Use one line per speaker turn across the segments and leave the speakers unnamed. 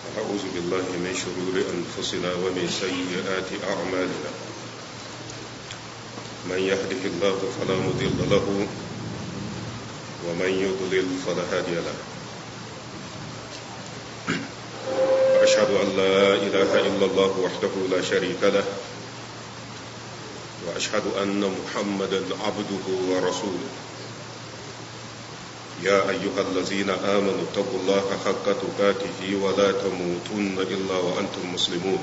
أعوذ بالله من شرور أنفسنا ومن سيئات أعمالنا من يهده الله فلا مضل له ومن يضلل فلا هادي له أشهد أن لا إله إلا الله وحده لا شريك له وأشهد أن محمدا عبده ورسوله يا أيها الذين آمنوا اتقوا الله حق تقاته ولا تموتن إلا وأنتم مسلمون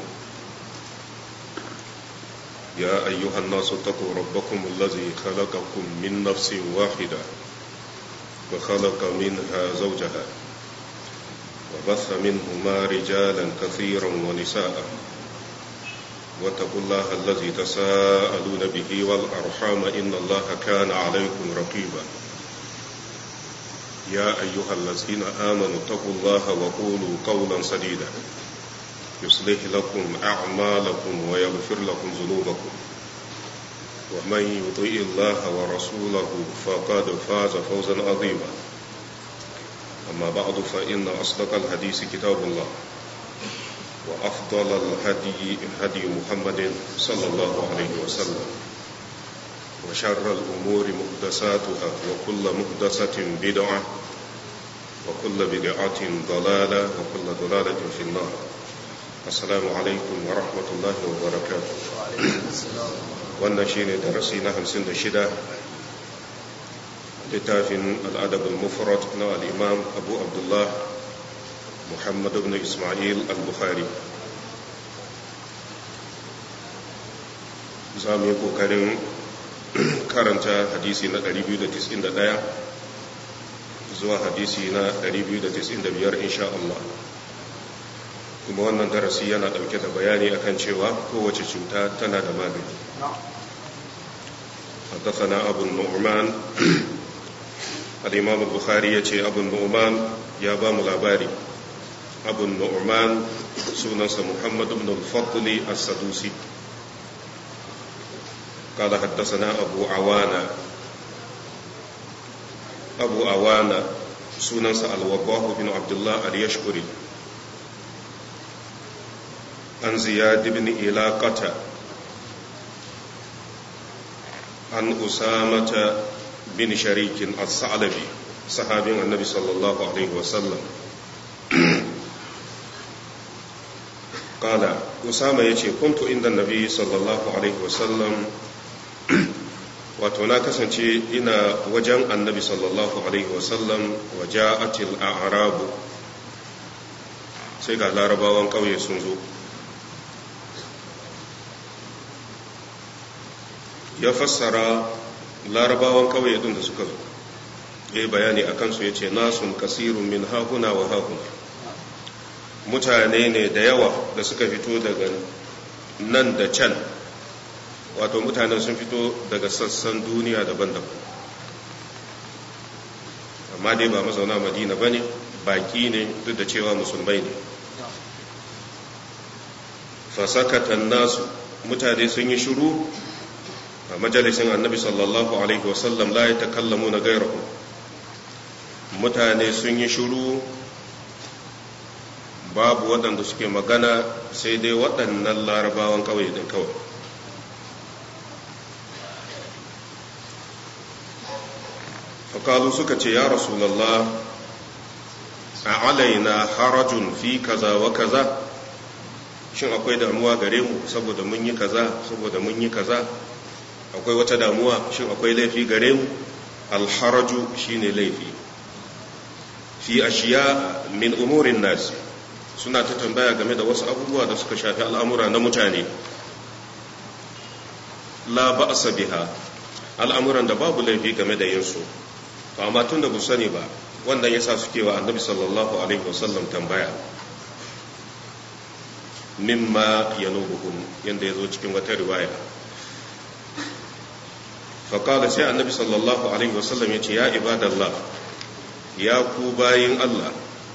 يا أيها الناس اتقوا ربكم الذي خلقكم من نفس واحدة وخلق منها زوجها وبث منهما رجالا كثيرا ونساء واتقوا الله الذي تساءلون به والأرحام إن الله كان عليكم رقيبا يا أيها الذين آمنوا اتقوا الله وقولوا قولا سديدا يصلح لكم أعمالكم ويغفر لكم ذنوبكم ومن يطيع الله ورسوله فقد فاز فوزا عظيما أما بعد فإن أصدق الحديث كتاب الله وأفضل الهدي هدي محمد صلى الله عليه وسلم وشر الأمور محدثاتها وكل محدثة بدعة وكل بدعة ضلالة وكل ضلالة في النار السلام عليكم ورحمة الله وبركاته wannan shine darasi na hamsin da shida littafin al'adab al-mufrad na al'imam abu abdullah muhammad ibn ismail al-bukhari za mu yi ƙoƙarin karanta hadisi na 291 zuwa hadisi na 295 insha Allah kuma wannan darasi yana ɗauke da bayani akan cewa kowace cuta tana da magani حدثنا أبو النعمان الإمام البخاري يتي أبو النعمان يا بام الأباري أبو النعمان سنة محمد بن الفضل السدوسي قال حدثنا أبو عوانة أبو عوانة سنن الوضاح بن عبد الله اليشكري عن زياد بن إلاقة عن أسامة بن شريك الثعلبي صحابي النبي صلى الله عليه وسلم قال أسامة يتي كنت عند النبي صلى الله عليه وسلم wato na kasance ina wajen annabi sallallahu alaihi wasallam wa ja'atil a'rabu sai ga larabawan ƙauye sun zo ya fassara larabawan ƙauye din da suka zo ya yi bayani a kansu ya ce nasun kasirun min hahuna wa hahuna mutane ne da yawa da suka fito daga nan da can wato mutanen sun fito daga sassan duniya daban-daban amma dai ba mazauna madina ba ne baki ne duk da cewa musulmai ne fasakatan nasu mutane sun yi shuru a majalisin annabi sallallahu alaihi wasallam la ya takallamu na gairahu mutane sun yi shuru babu waɗanda suke magana sai dai waɗannan larabawan kawai din kawai faƙalu suka ce ya rasulallah a alaina harajun fi kaza wa kaza shin akwai damuwa gare mu saboda mun yi kaza saboda mun yi kaza akwai wata damuwa shin akwai laifi gare mu alharaju shine laifi fi ashiya min umurin nasi suna ta tambaya game da wasu abubuwa da suka shafi al'amura na mutane la ba'sa biha al'amuran da babu laifi game da yin su to amma tun da bu sani ba wannan yasa suke wa annabi sallallahu alaihi wasallam tambaya mimma yanubuhum yanda yazo cikin wata riwaya faqala sai annabi sallallahu alaihi wasallam yace ya ibadallah ya ku bayin Allah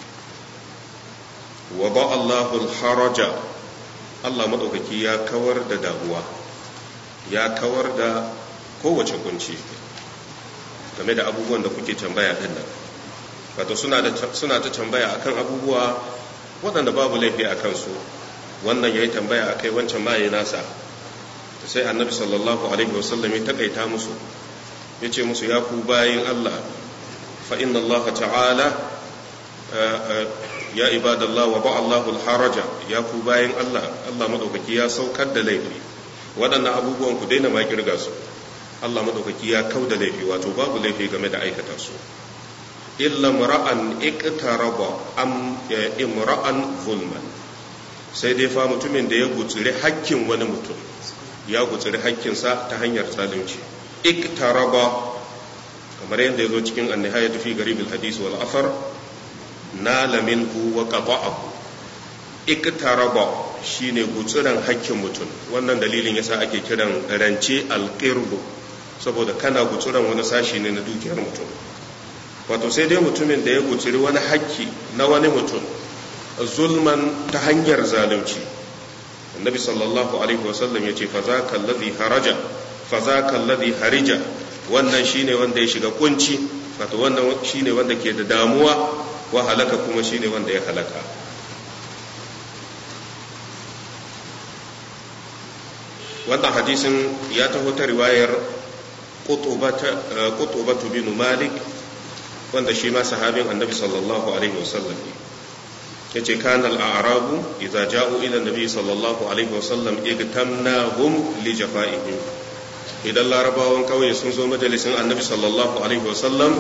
wa ba Allahu al-haraja Allah madaukaki ya kawar da damuwa ya kawar da kowace kunci game da abubuwan da kuke tambaya din nan wato suna ta tambaya akan abubuwa waɗanda babu laifi a kansu wannan ya yi tambaya a kai wancan maye nasa sai annabi sallallahu alaihi wasallam ya takaita musu ya ce musu ya ku bayin Allah fa inna Allah ta'ala ya ibadallah wa ba'allahu al-haraja ya ku bayin Allah Allah madaukaki ya saukar da laifi waɗannan abubuwan ku daina ma kirga su Allah madaukaki ya kau da laifi wato babu laifi game da aikata su illa mara'an iqtaraba am imra'an zulman sai dai fa mutumin da ya gutsuri hakkin wani mutum ya gutsuri hakkinsa ta hanyar zalunci iktaraba kamar yadda ya zo cikin annihayatu fi garibul hadis wal athar nala minhu wa qata'ahu iktaraba shine gutsuran hakkin mutum wannan dalilin yasa ake kiran rance alqirbu saboda kana gutsuran wani sashi ne na dukiyar mutum wato sai dai mutumin da ya gutsuri wani hakki na wani mutum zulman ta hanyar zalunci annabi sallallahu alaihi wasallam ya ce fazaka alladhi haraja fazaka alladhi harija wannan shine wanda ya shiga kunci wato wannan shine wanda ke da damuwa wa halaka kuma shine wanda ya halaka wannan hadisin ya taho ta riwayar qutubatu bin malik wanda shi ma sahabin annabi sallallahu alaihi wasallam ne yace kana al-a'rabu idza ja'u ila nabi sallallahu alaihi wasallam igtamnahum li jafa'ihim idan larabawan kauye sun zo majalisin annabi sallallahu alaihi wasallam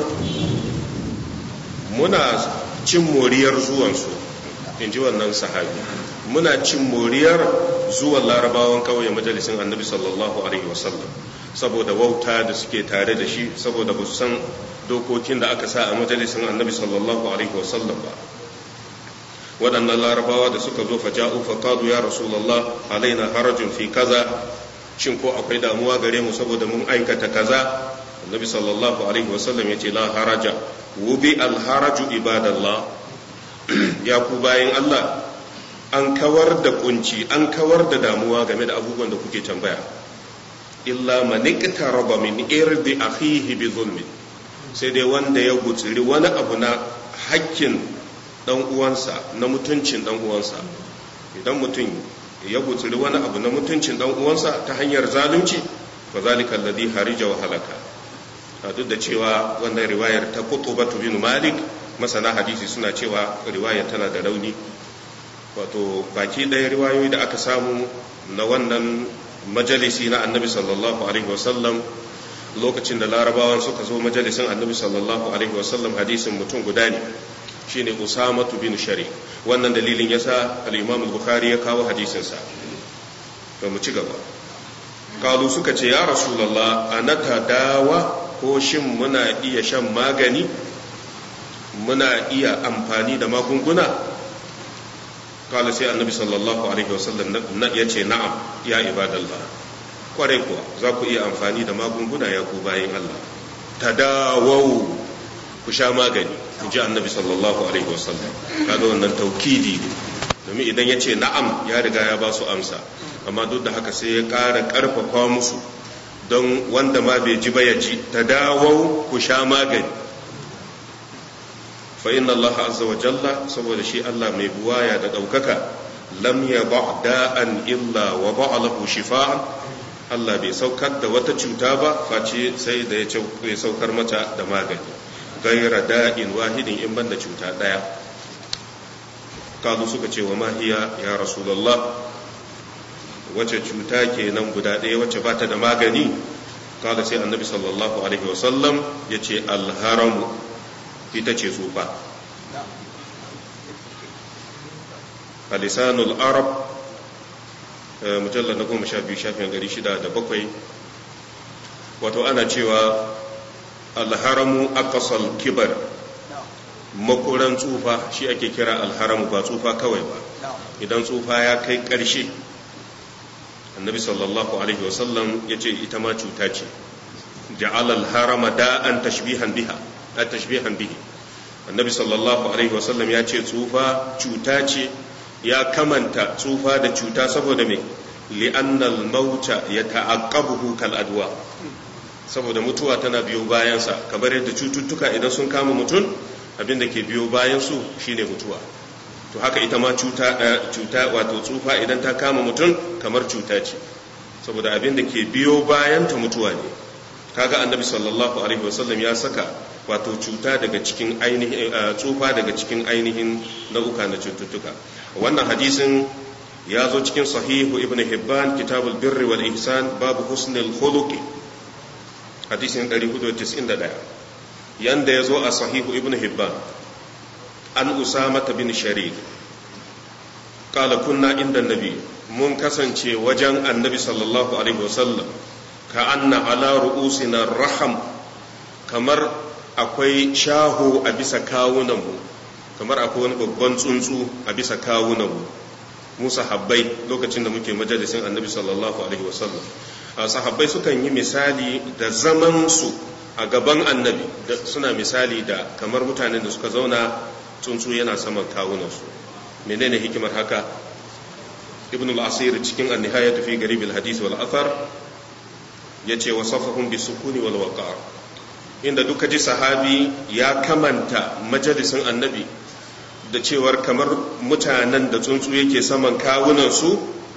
muna cin moriyar zuwansu in ji wannan sahabi muna cin moriyar zuwan larabawan kauye majalisin annabi sallallahu alaihi wasallam saboda wauta da suke tare da shi saboda ba su san dokokin da aka sa a majalisin annabi sallallahu alaihi wasallam ba waɗannan larabawa da suka zo faja'u faqalu ya rasulullah alaina harajun fi kaza shin ko akwai damuwa gare mu saboda mun aikata kaza annabi sallallahu alaihi wasallam yace la haraja wubi al haraju ibadallah ya ku bayin Allah an kawar da kunci an kawar da damuwa game da abubuwan da kuke tambaya illa man iqtaraba min irdi akhihi bi zulmi sai dai wanda ya gutsiri wani abu na hakkin dan uwansa na mutuncin dan uwansa idan mutum ya gutsiri wani abu na mutuncin dan uwansa ta hanyar zalunci fa zalika alladhi harija wa halaka duk da cewa wannan riwayar ta qutubatu bin malik masana hadisi suna cewa riwayar tana da rauni wato baki ɗaya riwayoyi da aka samu na wannan majalisi na annabi sallallahu alaihi wasallam lokacin da larabawan suka zo majalisin annabi sallallahu alaihi wasallam hadisin mutum guda ne shine usamatu bin shari wannan dalilin yasa al-imam al-bukhari ya kawo hadisinsa to mu ci gaba kalu suka ce ya rasulullah anata dawa ko shin muna iya shan magani muna iya amfani da magunguna kala sai annabi sallallahu alaihi wasallam ya ce na'am ya ibadallah kwarai kuwa za ku iya amfani da magunguna ya ku bayan Allah tadawau ku sha magani in ji annabi sallallahu alaihi wasallam kaga wannan taukidi domin idan ya ce na'am ya riga ya ba su amsa amma duk da haka sai ya ƙara ƙarfafa musu don wanda ma bai ji ba ya ji tadawau ku sha magani fa inna Allah azza wa jalla saboda shi Allah mai buwaya da ɗaukaka lam ya da'an illa wa ba'a lahu shifa'an Allah bai saukar da wata cuta ba face sai da ya saukar mata da magani gaira da'in wahidin in banda cuta ɗaya kazu suka ce wa mahiya ya rasulullah wace cuta kenan guda ɗaya wacce ba ta da magani kada sai annabi sallallahu alaihi wasallam ya ce alharamu ita ce tsufa a lisanul arab mujallar na goma sha biyu shafin gari shida da bakwai wato ana cewa alharamu akasal kibar makoran tsufa shi ake kira alharamu ba tsufa kawai ba idan tsufa ya kai ƙarshe annabi sallallahu alaihi wasallam ya ce ita ma cuta ce ja'alal harama da'an tashbihan biha a tashbihan bihi annabi sallallahu alaihi wasallam ya ce tsufa cuta ce ya kamanta tsufa da cuta saboda me li'annal mauta ya ta'aqqabuhu kal adwa saboda mutuwa tana biyo bayansa kamar yadda cututtuka idan sun kama mutum abin da ke biyo bayan su shine mutuwa to haka ita ma cuta cuta wato tsufa idan ta kama mutum kamar cuta ce saboda abin da ke biyo bayan ta mutuwa ne kaga annabi sallallahu alaihi wasallam ya saka wato cuta daga cikin ainihin tsufa daga cikin ainihin nau'uka na cututtuka wannan hadisin ya zo cikin sahihu ibn hibban kitabul birri wal ihsan babu husnul khuluqi hadisin 491 yanda ya zo a sahihu ibn hibban an usama bin sharid qala kunna inda nabi mun kasance wajen annabi sallallahu alaihi wasallam ka anna ala ru'usina raham kamar akwai shaho a bisa kawunanmu kamar akwai wani babban tsuntsu a bisa kawunanmu mu sahabbai lokacin da muke majalisin annabi sallallahu alaihi wasallam sahabbai sukan yi misali da zaman su a gaban annabi suna misali da kamar mutanen da suka zauna tsuntsu yana saman kawunansu menene hikimar haka ibn al-asir cikin an-nihayat fi garib al-hadith wal athar yace wasafahum bi sukuni wal waqar inda duka ji sahabi ya kamanta majalisin annabi da cewar kamar mutanen da tsuntsu yake saman kawunansu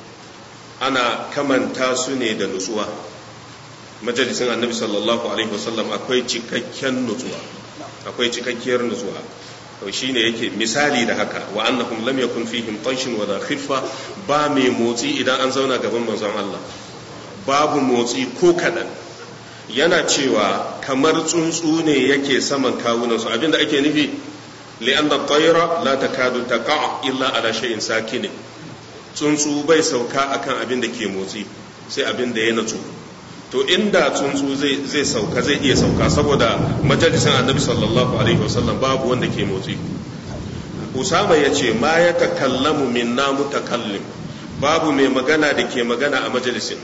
ana kamanta su ne da nutsuwa majalisin annabi sallallahu alaihi wasallam akwai cikakken nutsuwa akwai cikakkiyar nutsuwa to shine yake misali da haka wa annahum lam yakun fihim tanshin wala khiffa ba mai motsi idan an zauna gaban manzon Allah babu motsi ko kadan yana cewa kamar tsuntsu ne yake saman kawunansu abinda ake nufi li'an da tsaira la ta kadu ta illa ala shay'in sakinin tsuntsu bai sauka akan abin da ke motsi sai abin da ya natsu to inda tsuntsu zai sauka zai iya sauka saboda majalisin annabi sallallahu alaihi wasallam babu wanda ke motsi usama ya ce ma ya takallamu minna mutakallim babu mai magana da ke magana a majalisin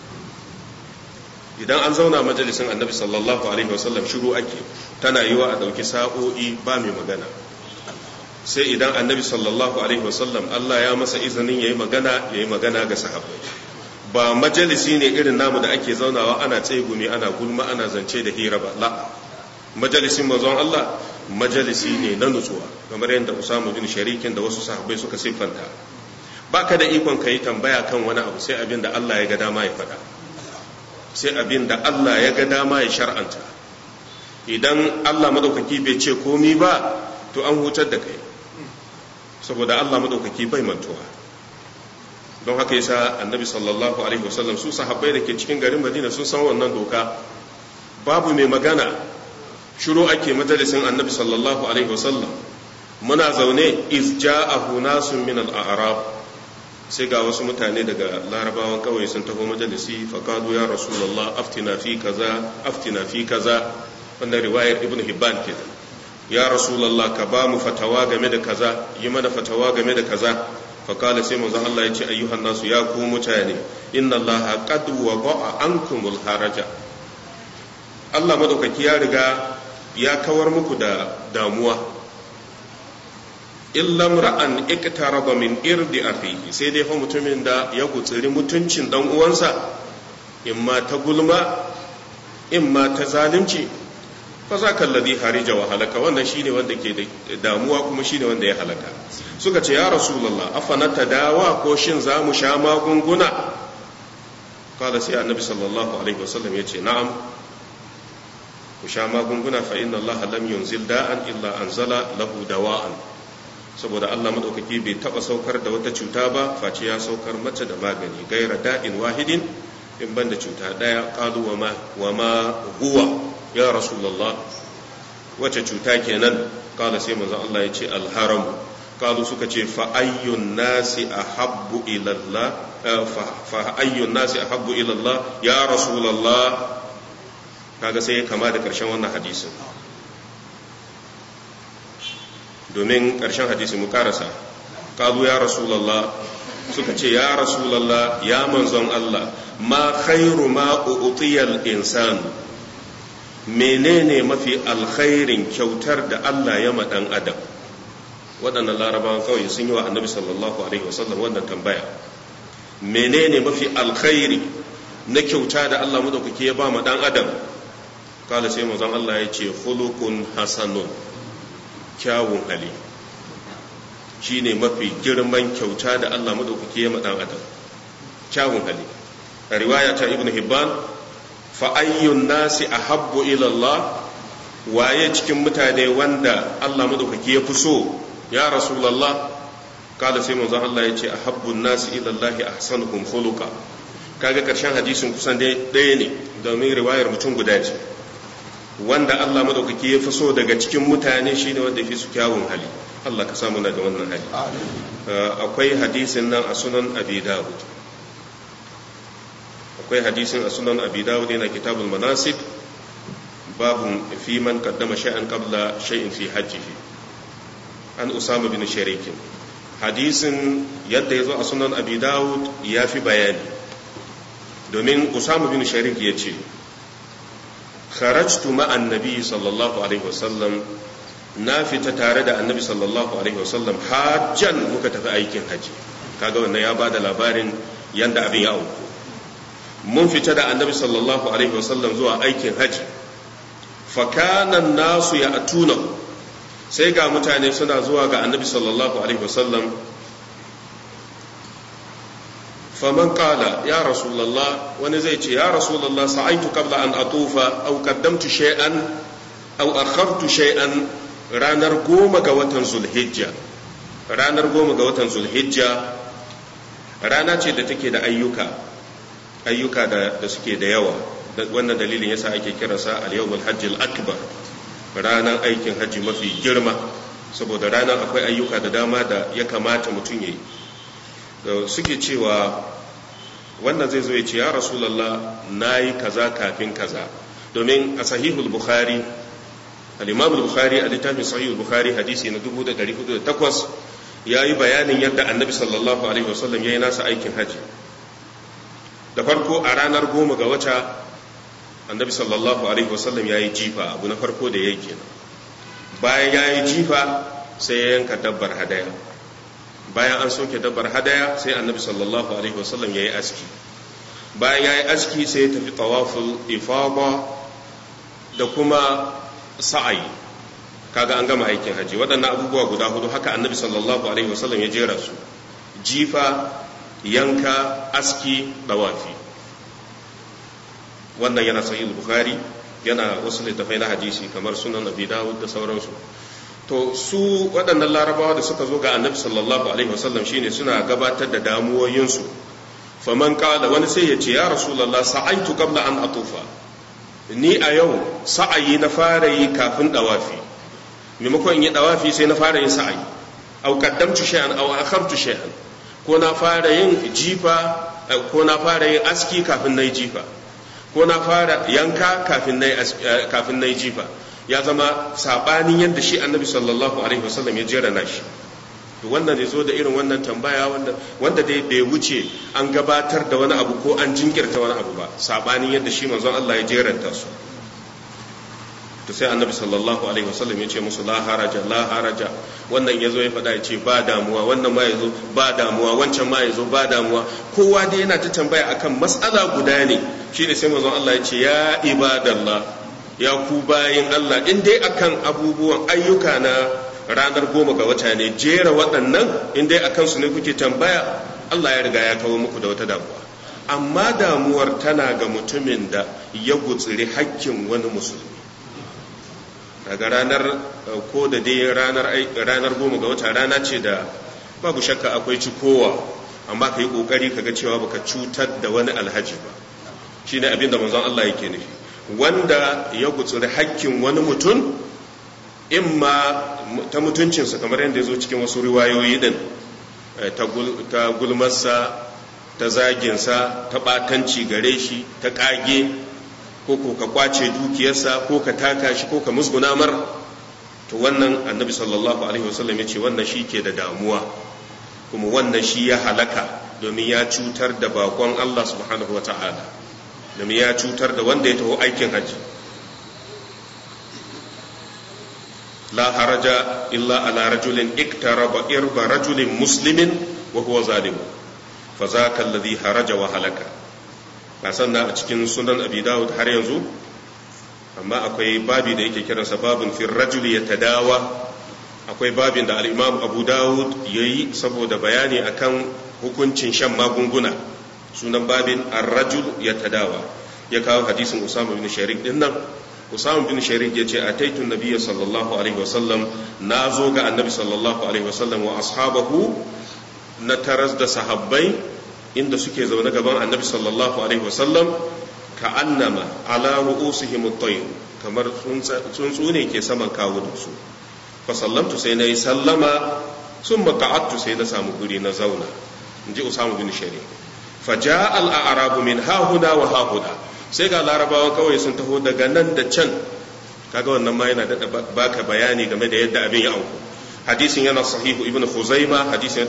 idan an zauna majalisin annabi sallallahu alaihi wasallam shiru ake tana yiwa a ɗauki sa'o'i ba mai magana sai idan annabi sallallahu alaihi wasallam Allah ya masa izinin ya yi magana ya yi magana ga sahabbai ba majalisi ne irin namu da ake zaunawa ana tsegumi ana gulma ana zance da hira ba la majalisin mazan Allah majalisi ne na nutsuwa kamar yadda Usama bin Sharikin da wasu sahabbai suka siffanta baka da ikon ka yi tambaya kan wani abu sai abin da Allah ya ga dama ya faɗa sai abin da Allah ya ga dama ya shar'anta idan Allah madaukaki bai ce komi ba to an hutar da kai saboda Allah madaukaki bai mantuwa don haka yasa annabi sallallahu alaihi wasallam su sahabbai da ke cikin garin Madina sun san wannan doka babu mai magana shiru ake majalisin annabi sallallahu alaihi wasallam muna zaune iz ja'ahu nasun min al-a'rab sai ga wasu mutane daga larabawan kawai sun taho majalisi faƙadu ya rasulallah aftina fi kaza aftina fi kaza wannan riwayar ibn hibban ke ya rasulallah ka ba mu fatawa game da kaza yi mana fatawa game da kaza faƙala sai manzon Allah ya ce ayyuhan nasu ya ku mutane inna Allah qad wada'a ankumul haraja Allah madaukaki ya riga ya kawar muku da damuwa illa ra'an iktaraba min irdi akhihi sai dai fa mutumin da ya gutsiri mutuncin dan uwansa imma ta gulma imma ta zalunci fa zaka alladhi harija wa halaka wannan shine wanda ke da damuwa kuma shine wanda ya halaka suka ce ya rasulullah afana tadawa ko shin za mu sha magunguna kala sai annabi sallallahu alaihi wasallam ya ce na'am ku sha magunguna fa inna allaha lam yunzil da'an illa anzala lahu dawa'an saboda Allah maɗaukaki bai taɓa saukar da wata cuta ba face ya saukar mace da magani gaira da'in wahidin in ban da cuta ɗaya ƙalu wa ma huwa ya rasulallah wace cuta kenan ƙala sai manzon Allah ya ce alharam ƙalu suka ce fa'ayyun nasi a habbu ilallah fa'ayyun nasi a habbu ilallah ya rasulallah kaga sai kama da ƙarshen wannan hadisin domin ƙarshen hadisi mu karasa ƙalu ya rasulallah suka ce ya rasulallah ya manzon Allah ma khairu ma u'tiyal insan menene mafi alkhairin kyautar da Allah ya maɗan adam waɗannan larabawan kawai sun yi wa annabi sallallahu alaihi wasallam wannan tambaya menene mafi alkhairi na kyauta da Allah madaukake ya ba ma ɗan adam kala sai manzon Allah ya ce khuluqun hasanun kyawun hali shine mafi girman kyauta da Allah madaukaki ya madan adam kyawun hali a riwaya ta ibnu hibban fa ayyun nasi ahabbu ila Allah waye cikin mutane wanda Allah madaukaki ya fi so ya rasulullah kada sai manzon Allah ya ce ahabbun nasi ila Allah ahsanuhum khuluqa kaga karshen hadisin kusan dai ɗaya ne domin riwayar mutum guda ce wanda Allah madaukaki ya fi so daga cikin mutane shine wanda ya fi su kyawun hali Allah ka samu na da wannan hali akwai hadisin nan a sunan abi dawud akwai hadisin a sunan abi dawud yana kitabul manasik babun fi man qaddama shay'an qabla shay'in fi hajjihi an usama bin sharikin hadisin yadda ya zo a sunan abi dawud ya fi bayani domin usama bin sharik ya ce kharajtu ma'an nabi sallallahu alaihi wasallam na fita tare da annabi sallallahu alaihi wasallam hajjan muka tafi aikin haji kaga wannan ya bada labarin yanda abin ya auku mun fita da annabi sallallahu alaihi wasallam zuwa aikin haji fakanan nasu ya atuna sai ga mutane suna zuwa ga annabi sallallahu alaihi wasallam faman kala ya rasulallah wani zai ce ya rasulallah sa'aitu qabla an atufa aw qaddamtu shay'an aw akhartu shay'an ranar goma ga watan zulhijja ranar goma ga watan zulhijja rana ce da take da ayyuka ayyuka da, da suke da yawa wannan dalilin yasa ake kiransa al-yawmul hajjil akbar ranar aikin hajji mafi girma saboda ranar akwai ayyuka da dama da ya kamata mutum ya yi suke cewa wannan zai zo ya ce ya rasulallah na yi kaza kafin kaza domin a sahihul bukhari al-imamul bukhari a littafin sahihul bukhari hadisi na 1408 ya yi bayanin yadda annabi sallallahu alaihi wasallam ya yi nasa aikin hajji da farko a ranar goma ga wata annabi sallallahu alaihi wasallam ya yi jifa abu na farko da ya yi kenan bayan ya yi jifa sai ya yanka dabbar hadaya bayan an soke dabbar hadaya sai annabi sallallahu alaihi wasallam ya yi aski bayan ya yi aski sai ya tafi tawaful ifaba da kuma sa'ayi kaga an gama aikin haji waɗannan abubuwa guda hudu haka annabi sallallahu alaihi wasallam ya jera su jifa yanka aski dawafi wannan yana sahih bukhari yana wasu littafai na hadisi kamar sunan abi dawud da sauransu to su waɗannan larabawa da suka zo ga annabi sallallahu alaihi wasallam shine suna gabatar da damuwoyinsu faman qala wani sai ya ce ya rasulullah sa'aitu qabla an atufa ni a yau sa'ayi na fara yi kafin dawafi maimakon yi dawafi sai na fara yin sa'ayi au qaddamtu shay'an aw akhartu shay'an ko na fara yin jifa ko na fara yin aski kafin nayi jifa ko na fara yanka kafin na yi jifa ya zama sabanin yadda shi annabi sallallahu alaihi wasallam ya jera nashi to wannan zai zo da irin wannan tambaya wanda wanda dai bai wuce an gabatar da wani abu ko an jinkirta wani abu ba sabanin yadda shi manzon Allah ya jeranta su to sai annabi sallallahu alaihi wasallam ya ce musu la haraja la haraja wannan yazo ya faɗa ya ce ba damuwa wannan ma yazo ba damuwa wancan ma yazo ba damuwa kowa dai yana ta tambaya akan mas'ala guda ne shine sai manzon Allah ya ce ya ibadallah ya ku bayin Allah in dai akan abubuwan ayyuka na ranar goma ga wata ne jera waɗannan in dai akan su ne kuke tambaya Allah ya riga ya kawo muku da wata damuwa amma damuwar tana ga mutumin da ya gutsiri hakkin wani musulmi daga ranar ko da dai ranar ranar goma ga wata rana ce da babu shakka akwai cikowa amma ka yi kokari ka ga cewa baka cutar da wani alhaji ba shine abin da manzon Allah yake nufi wanda ya gutsuri hakkin wani mutum imma ta mutuncinsa kamar yadda ya zo cikin wasu riwayoyi din ta gulmarsa ta zaginsa ta ɓatanci gare shi ta ƙage ko ko ka kwace dukiyarsa ko ka taka shi ko ka musguna mar to wannan annabi sallallahu alaihi wasallam ya ce wannan shi ke da damuwa kuma wannan shi ya halaka domin ya cutar da bakon Allah subhanahu wa ta'ala domin ya cutar da wanda ya taho aikin hajji la haraja illa ala rajulin iktaraba irba rajulin muslimin wa huwa zalimu fa zaka alladhi haraja wa halaka sannan a cikin sunan abi dawud har yanzu amma akwai babi da yake kiransa babun fi rajuli ya tadawa akwai babin da al'imam abu dawud ya yi saboda bayani akan hukuncin shan magunguna sunan babin arrajul ya tadawa ya kawo hadisin usama bin sharik din nan usama bin sharik ya ce a taitun nabiya sallallahu alaihi wasallam na zo ga annabi sallallahu alaihi wasallam wa ashabahu na taras da sahabbai inda suke zaune gaban annabi sallallahu alaihi wasallam ka annama ala ru'usihim at-tayr kamar tsuntsu ne ke saman kawunansu fa sallamtu sai na yi sallama sun maka'attu sai na samu guri na zauna in ji usamu bin shari fa ja al'arabu min hahuna wa hahuna sai ga larabawan kawai sun taho daga nan da can kaga wannan ma yana da baka bayani game da yadda abin ya auku hadisin yana sahihu ibn khuzaima hadisin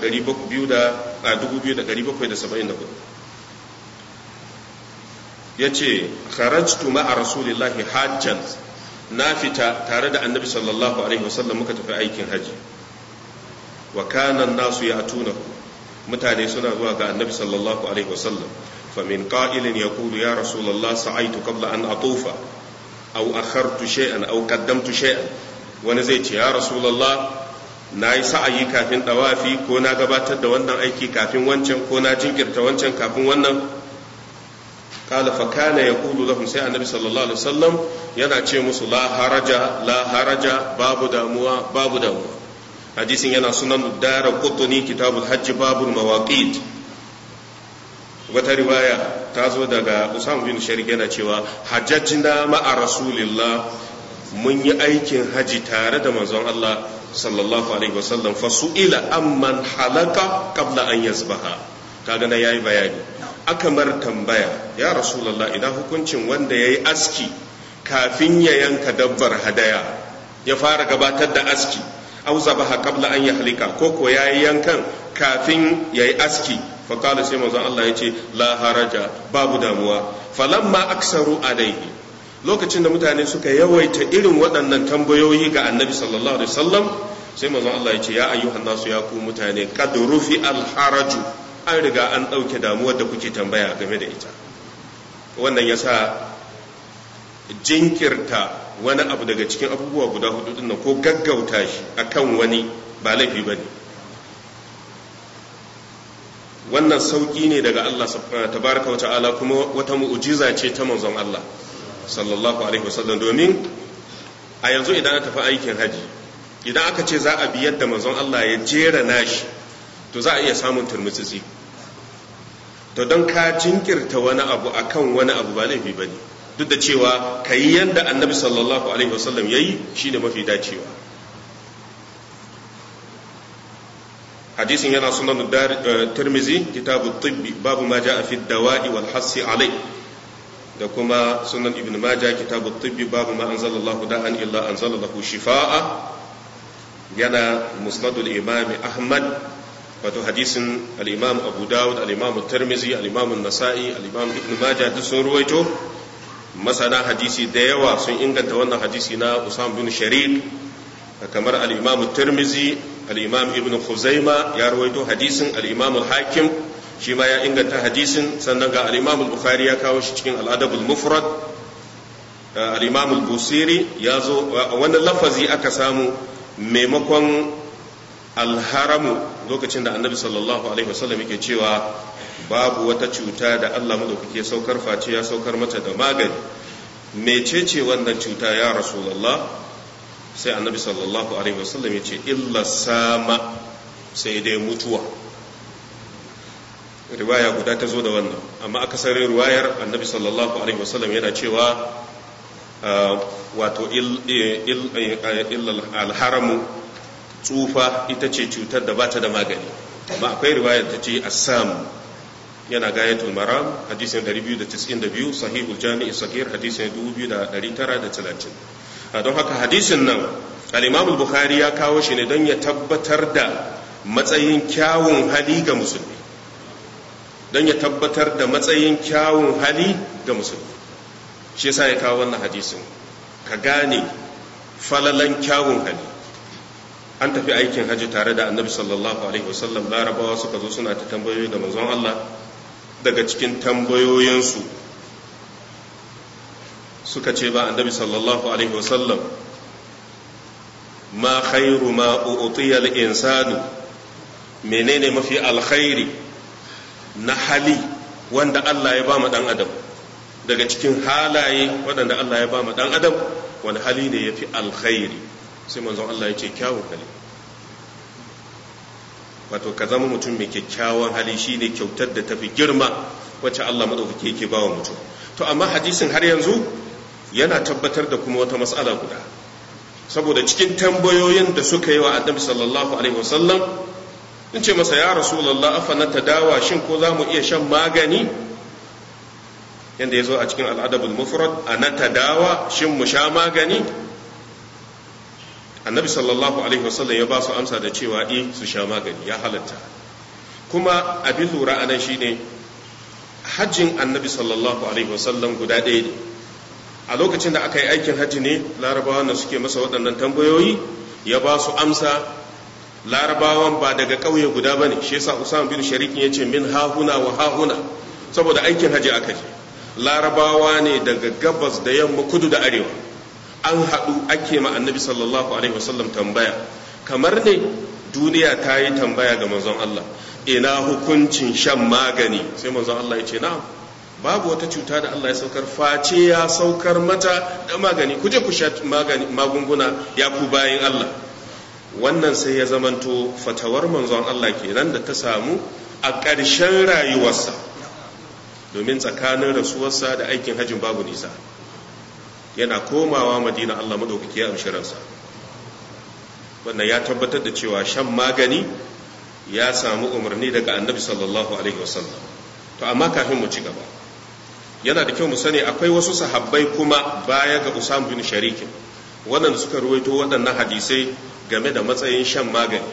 2774 yace kharajtu ma'a rasulillahi hajjan na fita tare da annabi sallallahu alaihi wasallam muka tafi aikin haji wa kana nasu ya tunahu mutane suna zuwa ga annabi sallallahu alaihi wasallam fa min qa'ilin yaqulu ya rasulullah sa'aitu qabla an atufa aw akhartu shay'an aw qaddamtu shay'an wani zai ce ya rasulullah na yi sa'ayi kafin dawafi ko na gabatar da wannan aiki kafin wancan ko na jinkirta wancan kafin wannan قال فكان يقول لهم سي النبي صلى الله عليه وسلم yana ce musu la haraja la haraja babu damuwa babu damuwa hadisin yana sunan dara qutni kitabul hajj babul mawaqit wata riwaya ta zo daga Usama bin Sharik yana cewa hajjajna ma'a rasulillah mun yi aikin haji tare da manzon Allah sallallahu alaihi wasallam fa su'ila amman halaka qabla an yasbaha kaga na yayi bayani aka mar tambaya ya rasulallah idan hukuncin wanda ya yi aski kafin ya yanka dabbar hadaya ya fara gabatar da aski au zabaha qabla an yahlika ko ko ya yi yankan kafin ya yi aski faƙala sai manzon Allah ya ce la haraja babu damuwa falamma aksaru alaihi lokacin da mutane suka yawaita irin waɗannan tambayoyi ga annabi sallallahu alaihi wasallam sai manzon Allah ya ce ya ayyuhan nasu ya ku mutane qad rufi al haraju an riga an ɗauke damuwar da kuke tambaya game da ita wannan ya sa jinkirta wani abu daga cikin abubuwa guda hudu din ko gaggauta shi akan wani ba laifi ba ne wannan sauƙi ne daga Allah tabaraka wa ta'ala kuma wata mu'ujiza ce ta manzon Allah sallallahu alaihi wasallam domin a yanzu idan aka tafi aikin haji idan aka ce za a bi yadda manzon Allah ya jera nashi to za a iya samun turmutsitsi to don ka jinkirta wani abu akan wani abu ba laifi ba ne duk da cewa ka yi yadda annabi sallallahu alaihi wasallam ya yi shi ne mafi dacewa hadisin yana sunan tirmizi kitabu tibbi babu ma ja a fi dawa'i wal hassi alai da kuma sunan ibn majah kitabu tibbi babu ma anzalallahu da'an illa anzalallahu shifa'a yana musnadul imami ahmad wato hadisin al-imam abu dawud al-imam tirmizi al-imam nasa'i al-imam ibn majah duk sun ruwaito masana hadisi da yawa sun inganta wannan hadisi na usam bin sharik kamar al-imam tirmizi al-imam ibn khuzaima ya ruwaito hadisin al-imam al-hakim shi ma ya inganta hadisin sannan ga al-imam al-bukhari ya kawo shi cikin al-adab al-mufrad al-imam al-busiri ya zo wannan lafazi aka samu maimakon alharamu lokacin da annabi sallallahu alaihi wasallam yake cewa babu wata cuta da Allah madaukake saukar face ya saukar mata da magani mecece wannan cuta ya rasulullah sai annabi sallallahu alaihi wasallam ya ce illa sama sai dai mutuwa riwaya guda ta zo da wannan amma akasarin riwayar annabi sallallahu alaihi wasallam yana cewa wato illa alharamu tsufa ita ce cutar da bata da magani amma akwai riwaya ta ce assam yana gayatul maram hadisin 292 sahihul jami'i sahih hadisin 2930 don haka hadisin nan al-imam al-bukhari ya kawo shi ne don ya tabbatar da matsayin kyawun hali ga musulmi don ya tabbatar da matsayin kyawun hali ga musulmi shi yasa ya kawo wannan hadisin ka gane falalan kyawun hali an tafi aikin hajji tare da annabi sallallahu alaihi wasallam larabawa suka zo suna ta tambayoyi da manzon Allah daga cikin tambayoyinsu suka ce ba annabi sallallahu alaihi wasallam ma khairu ma u'tiya al-insanu menene mafi alkhairi na hali wanda Allah ya ba mu dan adam daga cikin halaye waɗanda Allah ya ba mu dan adam wani hali ne yafi alkhairi sai manzon Allah ya ce kyawun hali wato ka zama mutum mai kyakkyawan hali shine kyautar da tafi girma wacce Allah madaukake yake ba wa mutum to amma hadisin har yanzu yana tabbatar da kuma wata matsala guda saboda cikin tambayoyin da suka yi wa annabi sallallahu alaihi wasallam in ce masa ya rasulullah afa na tadawa shin ko za mu iya shan magani yanda ya zo a cikin al'adabul mufrad a na tadawa shin mu sha magani annabi sallallahu alaihi wasallam ya ba su amsa da cewa eh su sha magani ya halatta kuma abin lura anan shine hajjin annabi sallallahu alaihi wasallam guda ɗaya ne a lokacin da aka yi aikin hajji ne larabawa da suke masa waɗannan tambayoyi ya ba su amsa larabawan ba daga ƙauye guda ba ne shi yasa usama bin sharikin ya ce min hahuna wa hahuna saboda aikin hajji aka je larabawa ne daga gabas da yamma kudu da arewa an haɗu ake ma annabi sallallahu alaihi wasallam tambaya kamar ne duniya ta yi tambaya ga manzon Allah ina hukuncin shan magani sai manzon Allah ya ce na'am babu wata cuta da Allah ya saukar face ya saukar mata da magani ku je ku sha magunguna ya ku bayin Allah wannan sai ya zamanto fatawar manzon Allah kenan da ta samu a ƙarshen rayuwarsa domin tsakanin rasuwarsa da aikin hajjin babu nisa yana komawa madina Allah madaukaki ya amshi ransa wannan ya tabbatar da cewa shan magani ya samu umarni daga annabi sallallahu alaihi wasallam to amma kafin mu ci gaba yana da kyau mu sani akwai wasu sahabbai kuma baya ga Usam bin Sharikin waɗanda suka ruwaito waɗannan hadisai game da matsayin shan magani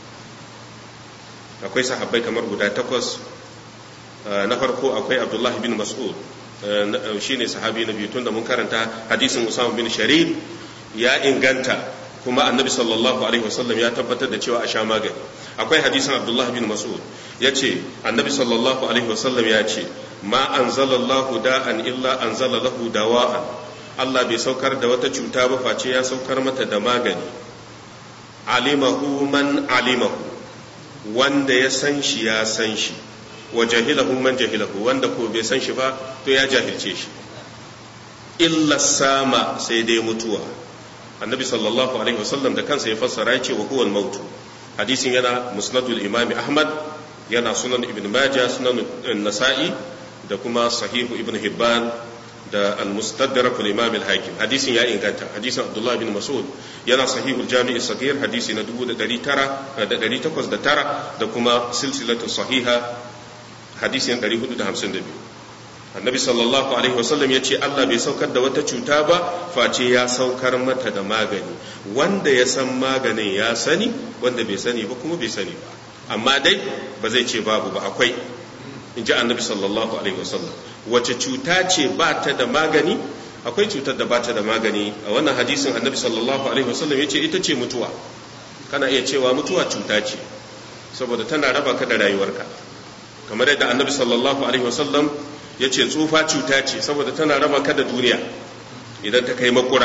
akwai sahabbai kamar guda takwas na farko akwai Abdullahi bin Mas'ud shine sahabi na biyu tun da mun karanta hadisin Usam bin Sharik ya inganta kuma annabi sallallahu alaihi wasallam ya tabbatar da cewa a sha magani akwai hadisin Abdullah bin Mas'ud ya ce annabi sallallahu alaihi wasallam ya ce ma anzalallahu da'an illa anzala lahu dawa'an Allah bai saukar da wata cuta ba face ya saukar mata da magani alimahu man alimahu wanda ya san shi ya san shi wa jahilahu man jahilahu wanda ko bai san shi ba to ya jahilce shi illa sama sai dai mutuwa annabi sallallahu alaihi wasallam da kansa ya fassara ya ce wa huwa al hadisin yana musnadul imam ahmad yana sunan ibn majah sunan nasa'i da kuma sahihu ibn hibban da al-mustadrak al-imam al-hakim hadisin ya inganta hadisin abdullah bin mas'ud yana sahihul jami' as-saghir hadisi na 1900 da kuma silsilatu sahiha hadisin 452 annabi sallallahu alaihi wasallam ya ce Allah bai saukar da wata cuta ba face ya saukar mata da magani wanda ya san maganin ya sani wanda bai sani ba kuma bai sani ba amma dai ba zai ce babu ba akwai in ji annabi sallallahu alaihi wasallam wace cuta ce ba ta da magani akwai cutar da ba ta da magani a wannan hadisin annabi sallallahu alaihi wasallam ya ce ita ce mutuwa kana iya cewa mutuwa cuta ce saboda tana raba ka da rayuwarka kamar yadda annabi sallallahu alaihi wasallam ya ce tsufa cuta ce saboda tana raba ka da duniya idan ta kai makura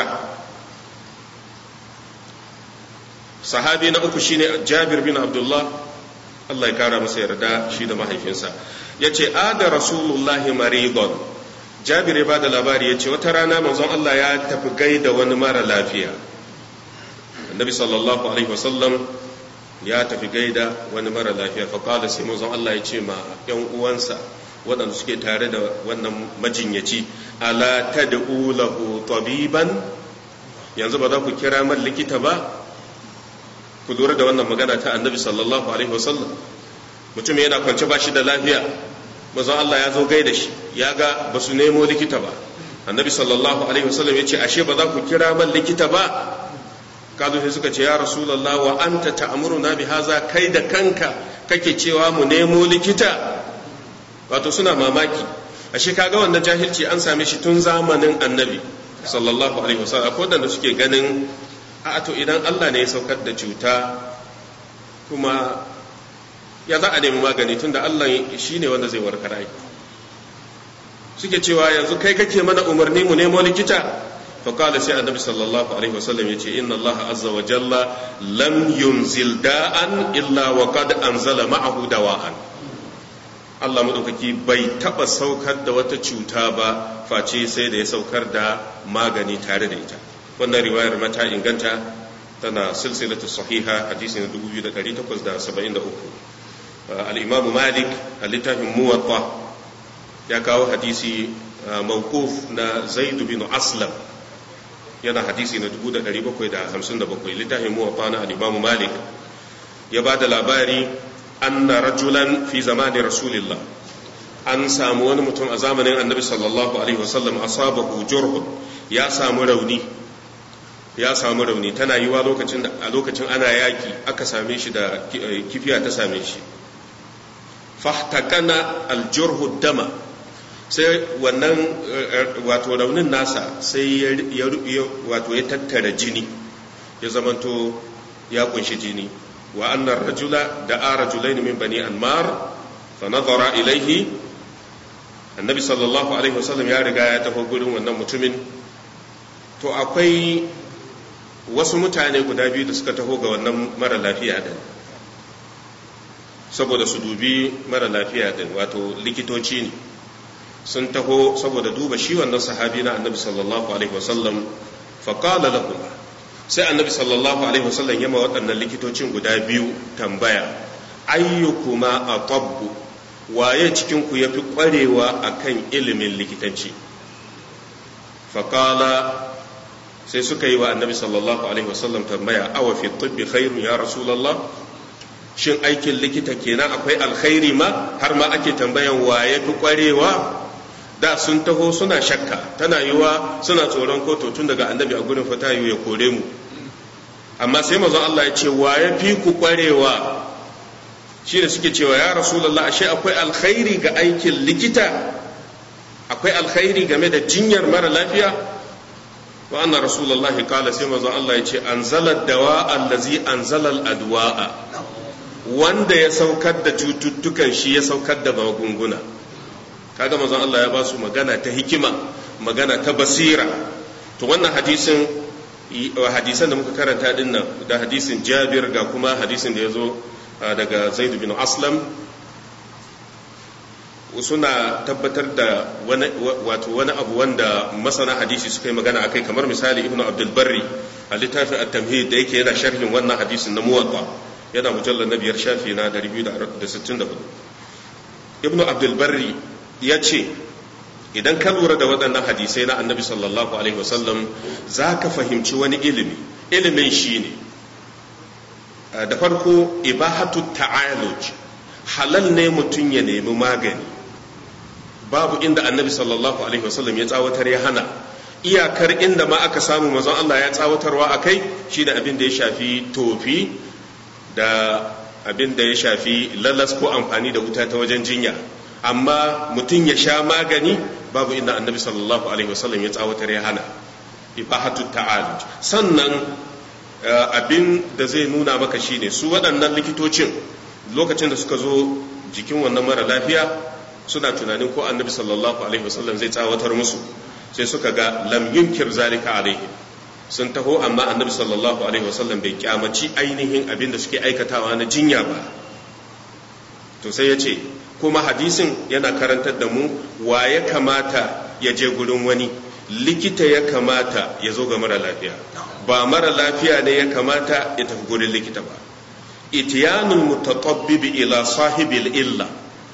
sahabi na uku shine jabir bin abdullah Allah ya kara masa yarda shi da mahaifinsa ya ce ada rasulullahi maridon jabir ya ba da labari ya ce wata rana manzon Allah ya tafi gaida wani mara lafiya annabi sallallahu alaihi wasallam ya tafi gaida wani mara lafiya faƙala sai manzon Allah ya ce ma ‘yan uwansa waɗanda suke tare da wannan majinyaci ala ta da lahu tabiban yanzu ba za ku kira man likita ba ku lura da wannan magana ta annabi sallallahu alaihi wasallam mutum yana kwance ba shi da lafiya manzon Allah ya zo gaida shi ya ga ba su nemo likita ba annabi sallallahu alaihi wasallam ya ce ashe ba za ku kira man likita ba kazo sai suka ce ya rasulullah wa anta ta'muruna bi haza kai da kanka kake cewa mu nemo likita wato suna mamaki ashe kaga wannan jahilci an same shi tun zamanin annabi sallallahu alaihi wasallam akwai wanda suke ganin a to idan Allah ne ya saukar da cuta kuma ya za a nemi magani tunda Allah shine wanda zai warkar ai suke cewa yanzu kai kake mana umarni mu nemo likita فقال سي النبي صلى الله عليه وسلم يتي إن الله عز وجل لم ينزل داء إلا وقد أنزل معه دواء Allah maɗaukaki bai taɓa saukar da wata cuta ba face sai da ya saukar da magani tare da ita wannan riwayar mata inganta tana silsilatu sahiha hadisi na 2873 al-imamu malik a littafin muwatta ya kawo hadisi mawquf na zaid bin aslam yana hadisi na 1757 littafin muwatta na al-imamu malik ya ba da labari anna rajulan fi zamanin rasulillah an samu wani mutum a zamanin annabi sallallahu alaihi wasallam asabahu jurhun ya samu rauni ya samu rauni tana yiwa lokacin da a lokacin ana yaki aka same shi da kifiya ta same shi fahtakana aljurhu dama sai wannan wato raunin nasa sai ya wato ya tattara jini ya zamanto ya kunshi jini wa annar rajula da a rajulaini min bani anmar fa nazara ilaihi annabi sallallahu alaihi wasallam ya riga ya tafi gurin wannan mutumin to akwai wasu mutane guda biyu da suka taho ga wannan mara lafiya din saboda su dubi mara lafiya din wato likitoci ne sun taho saboda duba shi wannan sahabi na annabi sallallahu alaihi wasallam faƙala lahum sai annabi sallallahu alaihi wasallam yama waɗannan likitocin guda biyu tambaya ayyukuma a tabbu waye cikin ku yafi ƙwarewa akan ilimin likitanci faƙala sai suka yi wa annabi sallallahu alaihi wasallam tambaya awa fi tibbi khairun ya rasulullah shin aikin likita kenan akwai alkhairi ma har ma ake tambayan waye fi ƙwarewa da sun taho suna shakka tana yiwa suna tsoron koto tun daga annabi a gurin fata ya kore mu amma sai mazan Allah ya ce wa ya fi ku kwarewa shi da suke cewa ya rasulallah ashe akwai alkhairi ga aikin likita akwai alkhairi game da jinyar mara lafiya wa anna rasulullahi kala sai mazan Allah ya ce anzala dawa allazi anzala adwa'a wanda ya saukar da cututtukan shi ya saukar da magunguna kaga manzon Allah ya ba su magana ta hikima magana ta basira to wannan hadisin hadisan da muka karanta din nan da hadisin Jabir ga kuma hadisin da ya zo daga Zaid bin Aslam suna tabbatar da wani wato wani abu wanda masana hadisi suka yi magana akai kamar misali Ibn Abdul Barri a littafin At-Tamhid da yake yana sharhin wannan hadisin na Muwatta yana mujallar na biyar shafi na 264 Ibn Abdul Barri ya ce idan ka lura da waɗannan hadisai na annabi sallallahu alaihi wasallam za ka fahimci wani ilimi ilimin shi ne da farko ibahatu ta'aluj halal ne mutum ya nemi magani babu inda annabi sallallahu alaihi wasallam ya tsawatar ya hana iyakar inda ma aka samu mazan Allah ya tsawatarwa a kai shi da abin da ya shafi tofi da abin da ya shafi lalas ko amfani da wuta ta wajen jinya amma mutum ya sha magani babu inda annabi sallallahu alaihi wasallam ya tsawatar ya hana ibahatu ta'aluj sannan abin da zai nuna maka shine su waɗannan likitocin lokacin da suka zo jikin wannan mara lafiya suna tunanin ko annabi sallallahu alaihi wasallam zai tsawatar musu sai suka ga lam yunkir zalika alaihi sun taho amma annabi sallallahu alaihi wasallam bai kyamaci ainihin abin da suke aikatawa na jinya ba to sai ya ce kuma hadisin yana karantar da mu wa ya kamata ya je gurin wani likita ya kamata ya zo ga mara lafiya ba mara lafiya ne ya kamata ya tafi gurin likita ba itiyanul mutatabbibi ila sahibil illa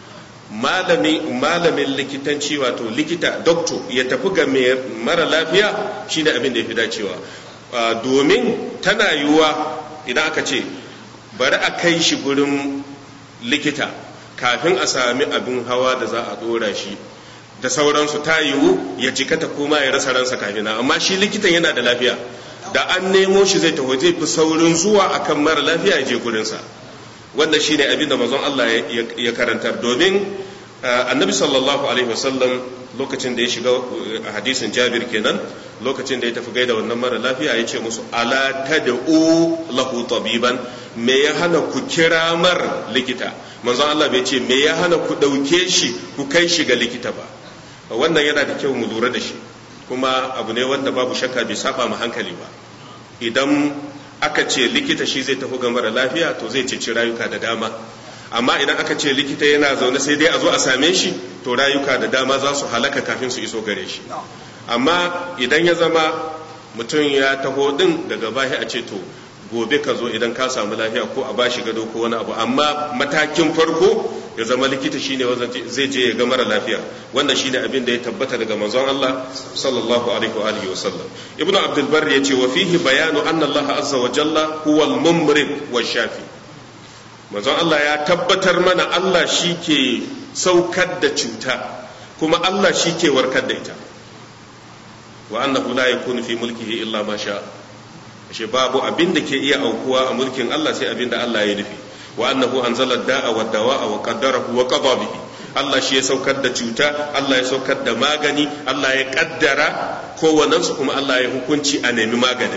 malamin likitanci wato likita doctor ya tafi ga mara lafiya shine abin da ya fi dacewa domin tana yiwuwa idan aka ce bari a kai shi gurin likita kafin a sami abin hawa da za a dora shi da sauransu ta yiwu ya jikata kuma ya rasa ransa kafin amma shi likitan yana da lafiya da an nemo shi zai taho zai fi saurin zuwa akan mara lafiya ya je gurinsa wanda shi ne abin da mazan Allah ya karantar domin annabi sallallahu alaihi wasallam lokacin da ya shiga hadisin jabir kenan lokacin da ya tafi gaida wannan mara lafiya ya ce musu ala tad'u lahu tabiban me ya hana ku kira mar likita manzon Allah bai ce me ya hana ku dauke shi ku kai shi ga likita ba wannan yana da kyau mu lura da shi kuma abu ne wanda babu shakka bai saba ma hankali ba idan aka ce likita shi zai tafi ga mara lafiya to zai ceci rayuka da dama amma idan aka ce likita yana zaune sai dai a zo a same shi to rayuka da dama za su halaka kafin su iso gare shi amma idan ya zama mutum ya taho din daga bahi a ce to gobe ka zo idan ka samu lafiya ko a bashi gado ko wani abu amma matakin farko ya zama likita shine wanda zai je ya ga mara lafiya wannan shine abin da ya tabbata daga manzon Allah sallallahu alaihi wa alihi wa sallam ibnu abdul barr yace wa fihi bayanu anna Allah azza wa jalla huwa al-mumrid wa shafi manzon Allah ya tabbatar mana Allah shi ke saukar da cuta kuma Allah shi ke warkar da ita wa annahu la yakunu fi mulkihi illa ma sha ashe babu abin da ke iya aukuwa a mulkin Allah sai abin da Allah ya nufi wa annahu anzala da'a wa dawa'a wa qaddarahu wa qada bihi Allah shi ya saukar da cuta Allah ya saukar da magani Allah ya kaddara kowannensu kuma Allah ya hukunci a nemi maganin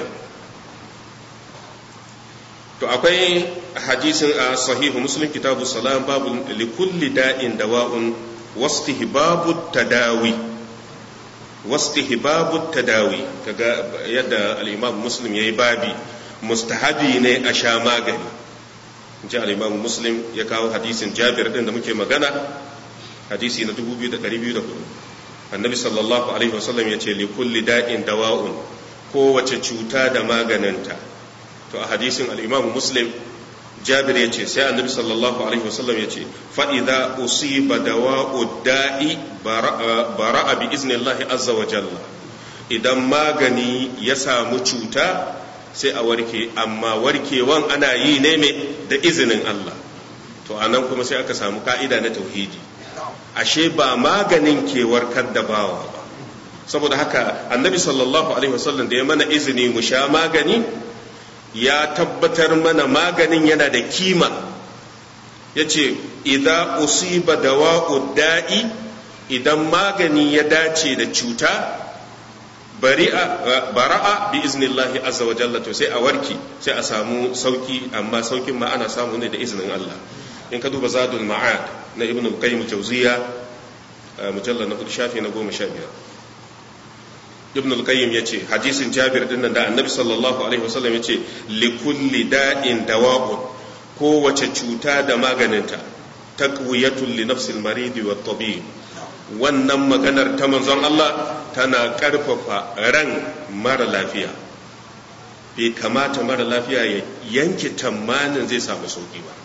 to akwai hadisin a sahihu muslim kitabu salam babu likulli da'in dawa'un wastihbabu tadawi wastihbabu tadawi kaga yadda al-imam muslim yayi babi mustahabi ne a sha magani ji al-imam muslim ya kawo hadisin jabir din da muke magana hadisi na 2204 annabi sallallahu alaihi wasallam ya ce likulli da'in dawa'un kowace cuta da maganinta to a hadisin al'imamu muslim jabir ya ce sai annabi sallallahu alaihi wasallam ya ce fa'iza usiba dawa'u da'i bara'a bi iznillahi azza wa jalla idan magani ya samu cuta sai a warke amma warkewan ana yi ne mai da izinin Allah to anan kuma sai aka samu ka'ida na tauhidi ashe ba maganin ke warkar da bawa ba saboda haka annabi sallallahu alaihi wasallam da ya mana izini mu sha magani ya tabbatar mana maganin yana da kima ya ce idan usiba dawa'u da'i idan magani ya dace da cuta bara'a bi iznillahi azza wa jalla to sai a warki sai a samu sauki amma saukin ma ana samu ne da izinin Allah in ka duba zadul ma'ad na ibn al-qayyim jawziya mujallal na shafi na goma sha biyar ibn al-qayyim yace hadisin jabir din nan da annabi sallallahu alaihi wasallam yace li kulli da'in dawa'un kowace cuta da maganinta taqwiyatul li nafsil maridi wat tabib wannan maganar ta manzon Allah tana karfafa ran mara lafiya bai kamata mara lafiya ya yanke tamanin zai samu sauki ba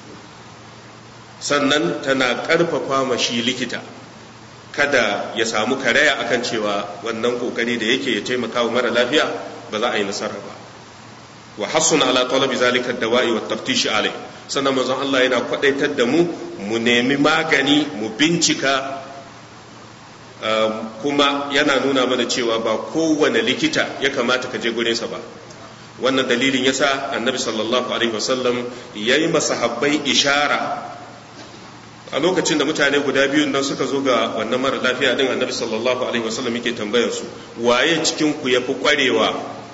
sannan tana karfafa mashi likita kada ya samu karaya akan cewa wannan kokari da yake ya taimaka wa mara lafiya ba za a yi nasara ba wa hassun ala talabi zalika dawa'i wa taftishi alai sannan manzon Allah yana kwadaitar da mu mu nemi magani mu bincika kuma yana nuna mana cewa ba kowane likita ya kamata ka je gurinsa ba wannan dalilin yasa annabi sallallahu alaihi wasallam yayi masahabbai ishara a lokacin da mutane guda biyun nan suka zo ga wannan mara lafiya din annabi sallallahu alaihi wasallam yake tambayar su waye cikin ku yafi kwarewa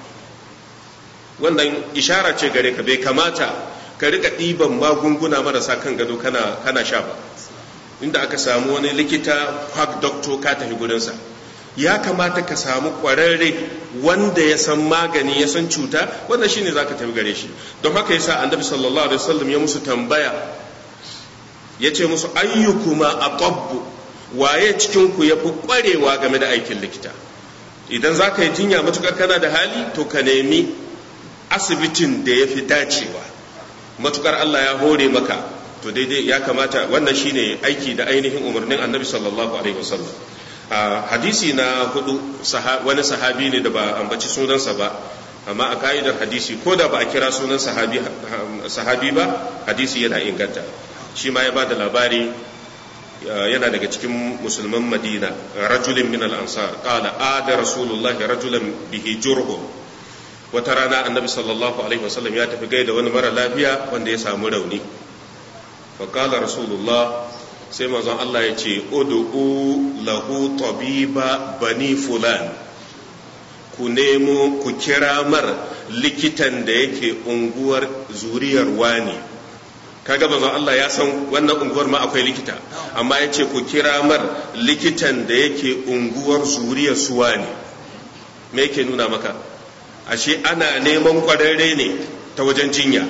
wannan ishara ce gare ka bai kamata ka rika ɗiban magunguna marasa kan gado kana kana sha ba inda aka samu wani likita quack doctor ka tafi gurinsa ya kamata ka samu kwararre wanda ya san magani ya san cuta wannan shine zaka tafi gare shi don haka yasa annabi sallallahu alaihi wasallam ya musu tambaya ya ce musu ayyukuma a tabbu waye cikinku ya fi ƙwarewa game da aikin likita idan za ka yi jinya matukar kana da hali to ka nemi asibitin da ya fi dacewa matukar Allah ya hore maka to daidai ya kamata wannan shine aiki da ainihin umarnin annabi sallallahu alaihi wasallam hadisi na hudu wani sahabi ne da ba ambaci sunansa ba amma a ka'idar hadisi ko da ba a kira sunan sahabi ba hadisi yana inganta shi ma ya ba da labari yana daga cikin musulman madina rajulin min al-ansar qala ada rasulullah rajulan bihi jurhun wata rana annabi sallallahu alaihi wasallam ya tafi gaida wani mara lafiya wanda ya samu rauni fa qala rasulullah sai manzon Allah ya ce ud'u lahu tabiba bani fulan ku nemo ku kira mar likitan da yake unguwar zuriyar wani kaga manzon Allah ya san wannan unguwar ma akwai likita amma ya ce ku kira mar likitan da yake unguwar zuriyar suwa ne me yake nuna maka ashe ana neman kwararre ne ta wajen jinya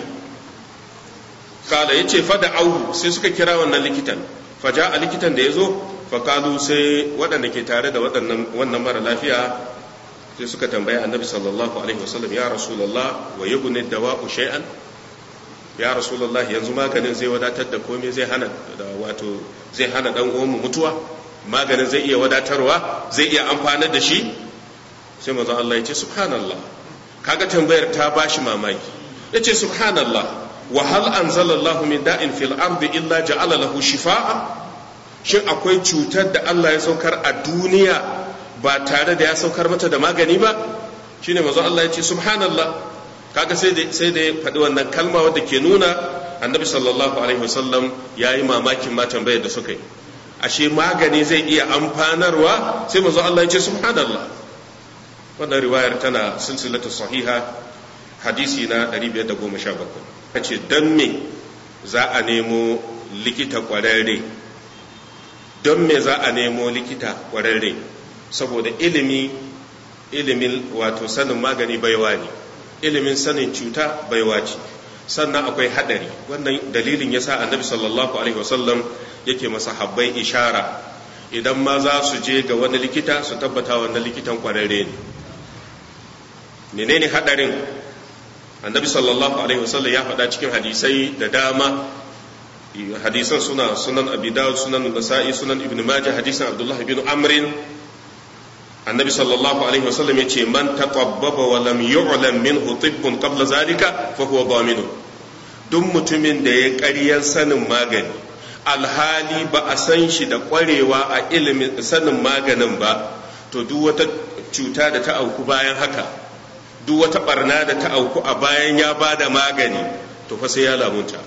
kala ya ce fada auhu sai suka kira wannan likitan faja a likitan da ya zo fakalu sai waɗanda ke tare da wannan mara lafiya sai suka tambayi annabi sallallahu alaihi wasallam ya rasulallah wa yughni dawa'u shay'an ya rasulallah yanzu maganin zai wadatar da komai zai hana da wato zai hana dan uwanmu mutuwa maganin zai iya wadatarwa zai iya amfanar da shi sai manzon Allah ya ce subhanallah kaga tambayar ta bashi mamaki yace subhanallah wa hal anzalallahu min da'in fil ardi illa ja'ala lahu shifaa shin akwai cutar da Allah ya saukar a duniya ba tare da ya saukar mata da magani ba shine manzo Allah ya ce subhanallah kaga sai da sai da ya faɗi wannan kalma wadda ke nuna annabi sallallahu alaihi wasallam yayi mamakin ma tambayar da suka yi ashe magani zai iya amfanarwa sai manzo Allah ya ce subhanallah wannan riwayar tana silsilatu sahiha hadisi na 517 ce don me za a nemo likita kwararre don me za a nemo likita kwararre saboda ilimi ilimin wato sanin magani baiwa ne ilimin sanin cuta baiwa ce sannan akwai hadari wannan dalilin ya sa annabi sallallahu alaihi wasallam yake masa habbai ishara idan ma za su je ga wani likita su tabbata wannan likitan kwararre ne menene hadarin annabi sallallahu alaihi wasallam ya faɗa cikin hadisai da dama hadisan suna sunan abi dawud sunan nasa'i sunan ibn majah hadisan abdullah ibn amrin annabi sallallahu alaihi wasallam ya ce man taqabbaba wa lam yu'lam minhu tibbun qabla zalika fa huwa dhaminun duk mutumin da ya ƙaryar sanin magani alhali ba a san shi da ƙwarewa a ilimin sanin maganin ba to duk wata cuta da ta auku bayan haka duk wata barna da ta auku a bayan ya ba da magani to fa sai ya lamunta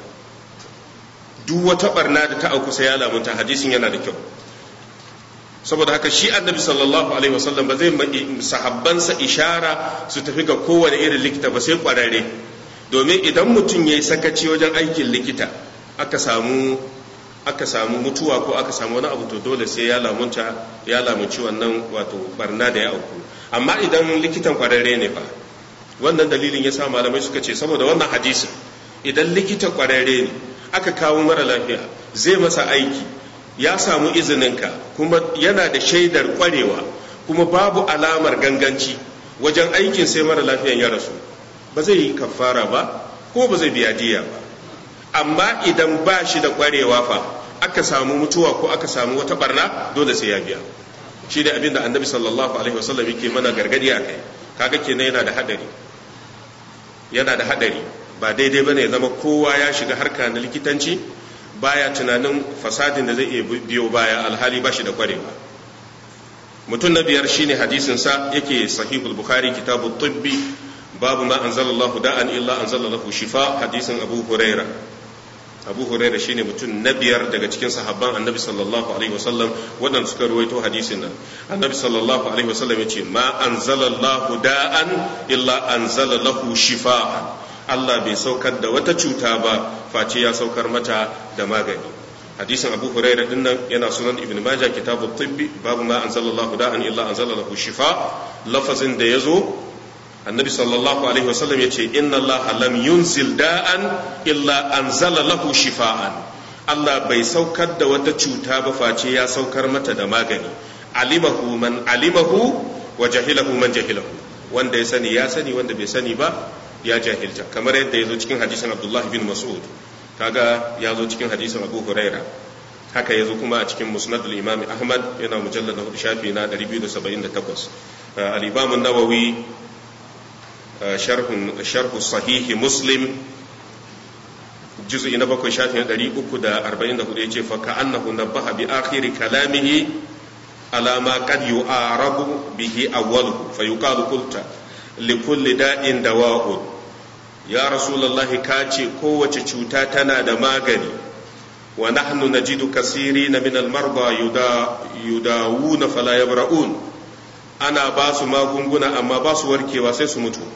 duk wata barna da ta auku sai ya lamunta hadisin yana da kyau saboda haka shi annabi sallallahu alaihi wasallam ba zai sahabbansa ishara su tafi ga kowane irin likita ba sai kwararre domin idan mutum ya yi sakaci wajen aikin likita aka samu aka samu mutuwa ko aka samu wani abu to dole sai ya lamunta ya lamunci wannan wato barna da ya auku amma idan likitan kwararre ne fa wannan dalilin ya sa malamai suka ce saboda wannan hadisin idan likita kwararre ne aka kawo mara lafiya zai masa aiki ya samu izininka kuma yana da shaidar kwarewa kuma babu alamar ganganci wajen aikin sai mara lafiyan ya rasu ba zai yi kafara ba ko ba zai biya diya ba amma idan ba shi da kwarewa fa aka samu mutuwa ko aka samu wata barna dole sai ya biya shi ne abinda annabi sallallahu alaihi wasallam yake mana gargadi a kai kaga kenan yana da hadari yana da hadari ba daidai bane ya zama kowa ya shiga harka na likitanci baya tunanin fasadin da zai iya biyo baya alhali ba shi da kwarewa mutum na biyar shine hadisin sa yake sahihul bukhari kitabu tibbi babu ma anzalallahu da'an illa anzalallahu shifa hadisin abu huraira abu huraira shine mutum na biyar daga cikin sahabban annabi sallallahu alaihi wasallam waɗanda suka ruwaito hadisin nan annabi sallallahu alaihi wasallam ya ce ma anzalallahu da'an illa anzala lahu shifa'an Allah bai saukar da wata cuta ba face ya saukar mata da magani hadisin abu huraira din nan yana sunan ibn majah kitabu tibbi babu ma anzalallahu da'an illa anzala lahu shifa lafazin da yazo annabi sallallahu alaihi wasallam ya ce inna allaha lam yunzil da'an illa anzala lahu shifa'an Allah bai saukar da wata cuta ba face ya saukar mata da magani alimahu man alimahu wa jahilahu man jahilahu wanda ya sani ya sani wanda bai sani ba ya jahilta kamar yadda ya zo cikin hadisin abdullahi bin mas'ud kaga ya zo cikin hadisin abu huraira haka ya zo kuma a cikin musnadul imam ahmad yana mujallar na hudu shafi na 278 al-imam an-nawawi sharhu sahihi muslim juz'i na bakwai shafi na 344 yace fa ka'annahu nabbaha bi akhiri kalamihi ala ma qad yu'arabu bihi awwaluhu fa yuqalu qulta likulli da'in dawa'un ya rasulullahi ka ce kowace cuta tana da magani wa nahnu najidu kasirina min almarda yudawuna fala yabra'un ana ba su magunguna amma ba su warkewa sai su mutu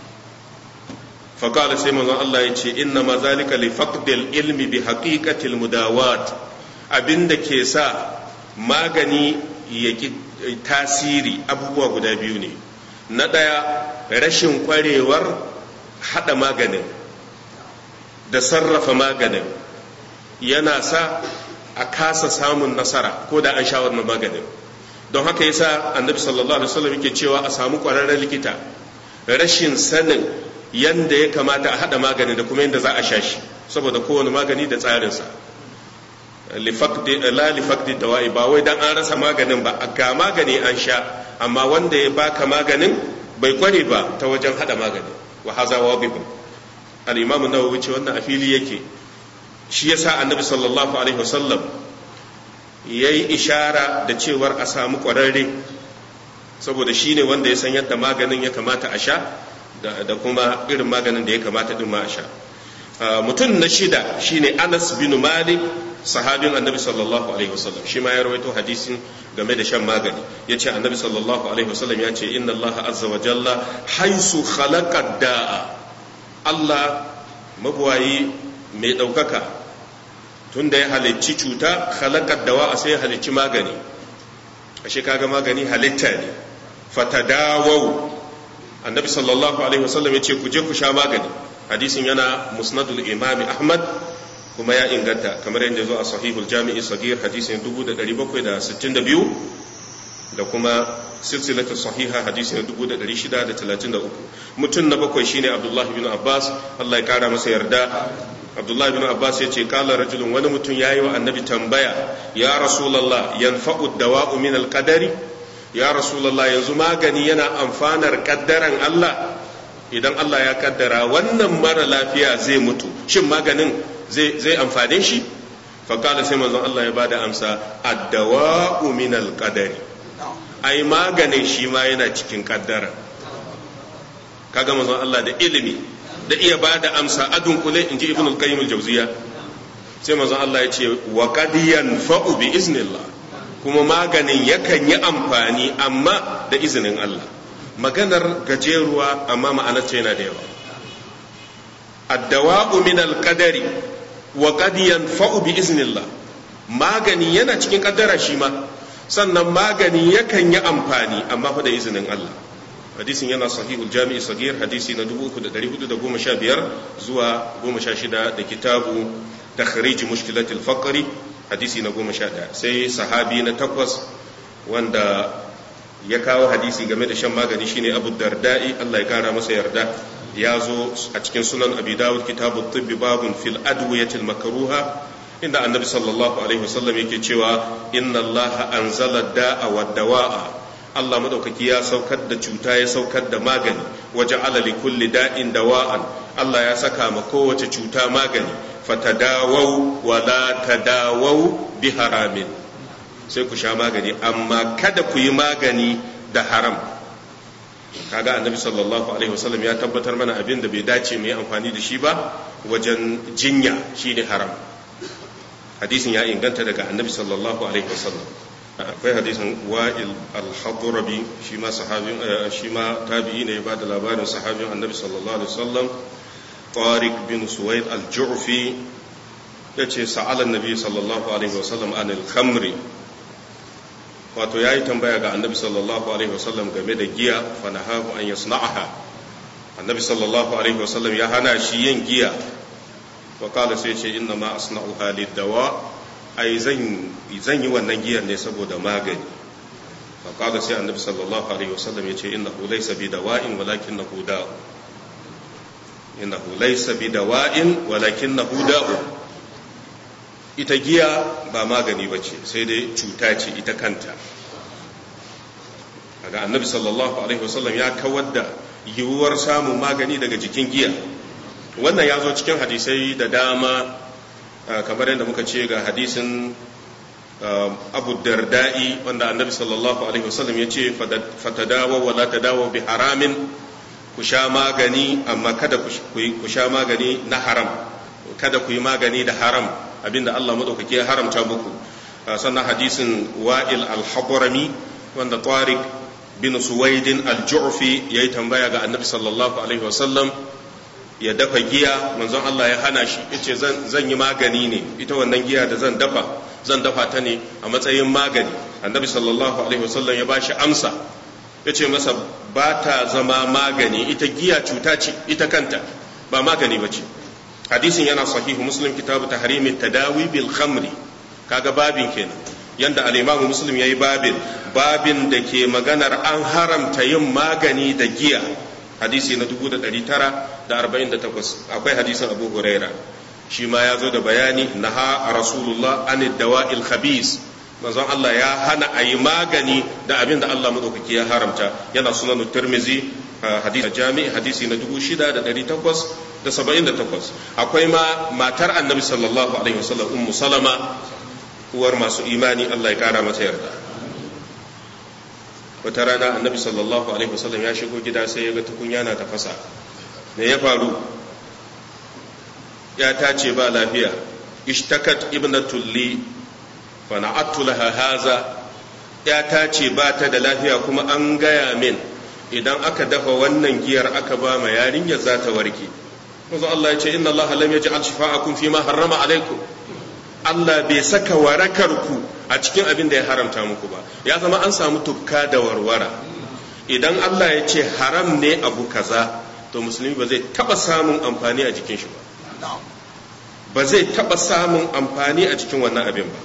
فقال سيما الله يتي إنما ذلك لفقد العلم بحقيقة المداوات abin da ke sa magani ya tasiri abubuwa guda biyu ne na ɗaya rashin kwarewar haɗa maganin da sarrafa maganin yana sa a kasa samun nasara ko da an sha wannan maganin don haka yasa annabi sallallahu alaihi wasallam yake cewa a samu kwararren likita rashin sanin yanda ya kamata a hada maganin da kuma yanda za a sha shi saboda kowane magani da tsarinsa la lifakdi dawa'i ba wai dan an rasa maganin ba ga magani an sha amma wanda ya baka maganin bai kware ba ta wajen hada magani wa haza wadibun al-imam an-nawawi ce wannan a fili yake shi yasa annabi sallallahu alaihi wasallam ya yi ishara da cewar a samu ƙwararre saboda shi ne wanda ya san yadda maganin ya kamata a sha da kuma irin maganin da ya kamata ɗin ma a sha mutum na shida shine anas bin malik sahabin annabi sallallahu alaihi wasallam shi ma ya rawaito hadisin game da shan magani ya ce annabi sallallahu alaihi wasallam ya ce inna allaha azza wa jalla haisu khalaqa da'a allah mabuwayi mai ɗaukaka tun da ya halicci cuta halakar dawa a sai ya halicci magani ashe kaga magani halitta ne fatadawau annabi sallallahu alaihi wasallam ya ce ku je ku sha magani hadisin yana musnadul imami ahmad kuma ya inganta kamar yadda zo a sahihul jami'i sagir hadisin 1762 da kuma silsilatu sahiha hadisin 1633 mutum na bakwai shine abdullahi bin abbas Allah ya kara masa yarda abdullahi bin abbas ya ce kala rajulun wani mutum ya yi wa annabi tambaya ya rasulallah yanfa'u dawa'u min alqadari ya rasulallah yanzu magani yana amfanar kaddaran Allah idan Allah ya kaddara wannan mara lafiya zai mutu shin maganin zai zai amfane shi fa kala sai manzon Allah ya bada amsa ad-dawa'u min alqadari ai maganin shi ma yana cikin kaddara kaga manzon Allah da ilimi da iya ba da amsa adun kule in ji ibn al-qayyim al-jawziya sai manzon Allah ya ce wa qad yanfa'u bi iznillah kuma maganin yakan yi amfani amma da izinin Allah maganar gajeruwa amma ma'anar ce yana da yawa ad-dawa'u min al-qadari wa qad yanfa'u bi iznillah magani yana cikin kaddara shi ma sannan magani yakan yi amfani amma fa da izinin Allah hadisin yana sahihul jami'i sagir hadisi na 3415 zuwa 16 da kitabu takhrij mushkilatil faqri hadisi na 11 sai sahabi na takwas wanda ya kawo hadisi game da shan magani shine Abu Darda'i Allah ya kara masa yarda ya zo a cikin sunan Abi Dawud kitabu tibbi babun fil adwiyatil makruha inda annabi sallallahu alaihi wasallam yake cewa inna Allah anzala da'a wa dawa'a Allah madaukaki ya saukar da cuta ya saukar da magani waje alali kulli da'in dawa'an Allah ya saka ma kowace cuta magani fatadawau wa la tadawau bi haramin sai ku sha magani amma kada ku yi magani da haram kaga annabi sallallahu alaihi wasallam ya tabbatar mana abin da bai dace mu yi amfani da shi ba wajen jinya shine haram hadisin ya inganta daga annabi sallallahu alaihi wasallam akwai hadisin wa'il al-hadrabi shi ma sahabin shi ma tabi'i ne ya bada labarin sahabin annabi sallallahu alaihi wasallam tariq bin suwaid al-ju'fi yace sa'ala annabi sallallahu alaihi wasallam anil khamri wato yayi tambaya ga annabi sallallahu alaihi wasallam game da giya fa nahahu an yasna'aha annabi sallallahu alaihi wasallam ya hana shi yin giya wa qala sai ce inna ma asna'uha lid-dawa ai zan yi wannan giyar ne saboda magani faƙada sai annabi sallallahu alaihi wasallam ya ce innahu laysa bi dawa'in walakinahu da'u innahu laysa bi dawa'in walakinahu da'u ita giya ba magani bace sai dai cuta ce ita kanta kaga annabi sallallahu alaihi wasallam ya kawar da yiwuwar samun magani daga jikin giya wannan ya zo cikin hadisai da dama kamar yadda muka ce ga hadisin abu darda'i wanda annabi sallallahu alaihi wasallam ya ce fatadawa wala tadawa bi haramin ku sha magani amma kada ku sha magani na haram kada ku yi magani da haram abinda Allah madaukaki ya haramta muku sannan hadisin wa'il al-habrami wanda tariq bin suwaidin al-ju'fi yayi tambaya ga annabi sallallahu alaihi wasallam ya dafa giya manzon Allah ya hana shi yace zan zan yi magani ne ita wannan giya da zan dafa zan dafa ta ne a matsayin magani annabi sallallahu alaihi wasallam ya bashi amsa ya ce masa ba ta zama magani ita giya cuta ce ita kanta ba magani ba ce hadisin yana sahihu muslim kitabu tahrimin tadawi bil khamri kaga babin kenan yanda al-imamu muslim yayi babin babin da ke maganar an haramta yin magani da giya hadisi na 1948 akwai hadisin abu huraira shi ma ya zo da bayani naha rasulullah an dawa'il khabis manzon Allah ya hana a yi magani da abin da Allah madaukaki ya haramta yana sunan tirmizi hadisi jami'i hadisi na 6878 akwai ma matar annabi sallallahu alaihi wasallam ummu salama uwar masu imani Allah ya kara mata yarda wata rana annabi sallallahu alaihi wasallam ya shigo gida sai ya ga tukunya na tafasa me ya faru ya ta ce ba lafiya ishtakat ibnatul li fa na'attu laha haza ya ta ce ba ta da lafiya kuma an gaya min idan aka dafa wannan giyar aka ba ma yarinyar za ta warke manzo Allah ya ce inna Allah lam yaj'al shifa'akum fi ma harrama alaikum Allah bai saka warakar ku a cikin abin da ya haramta muku ba ya zama an samu tukka da warwara idan Allah ya ce haram ne abu kaza to musulmi ba zai taba samun amfani a jikin shi ba ba zai taba samun amfani a cikin wannan abin ba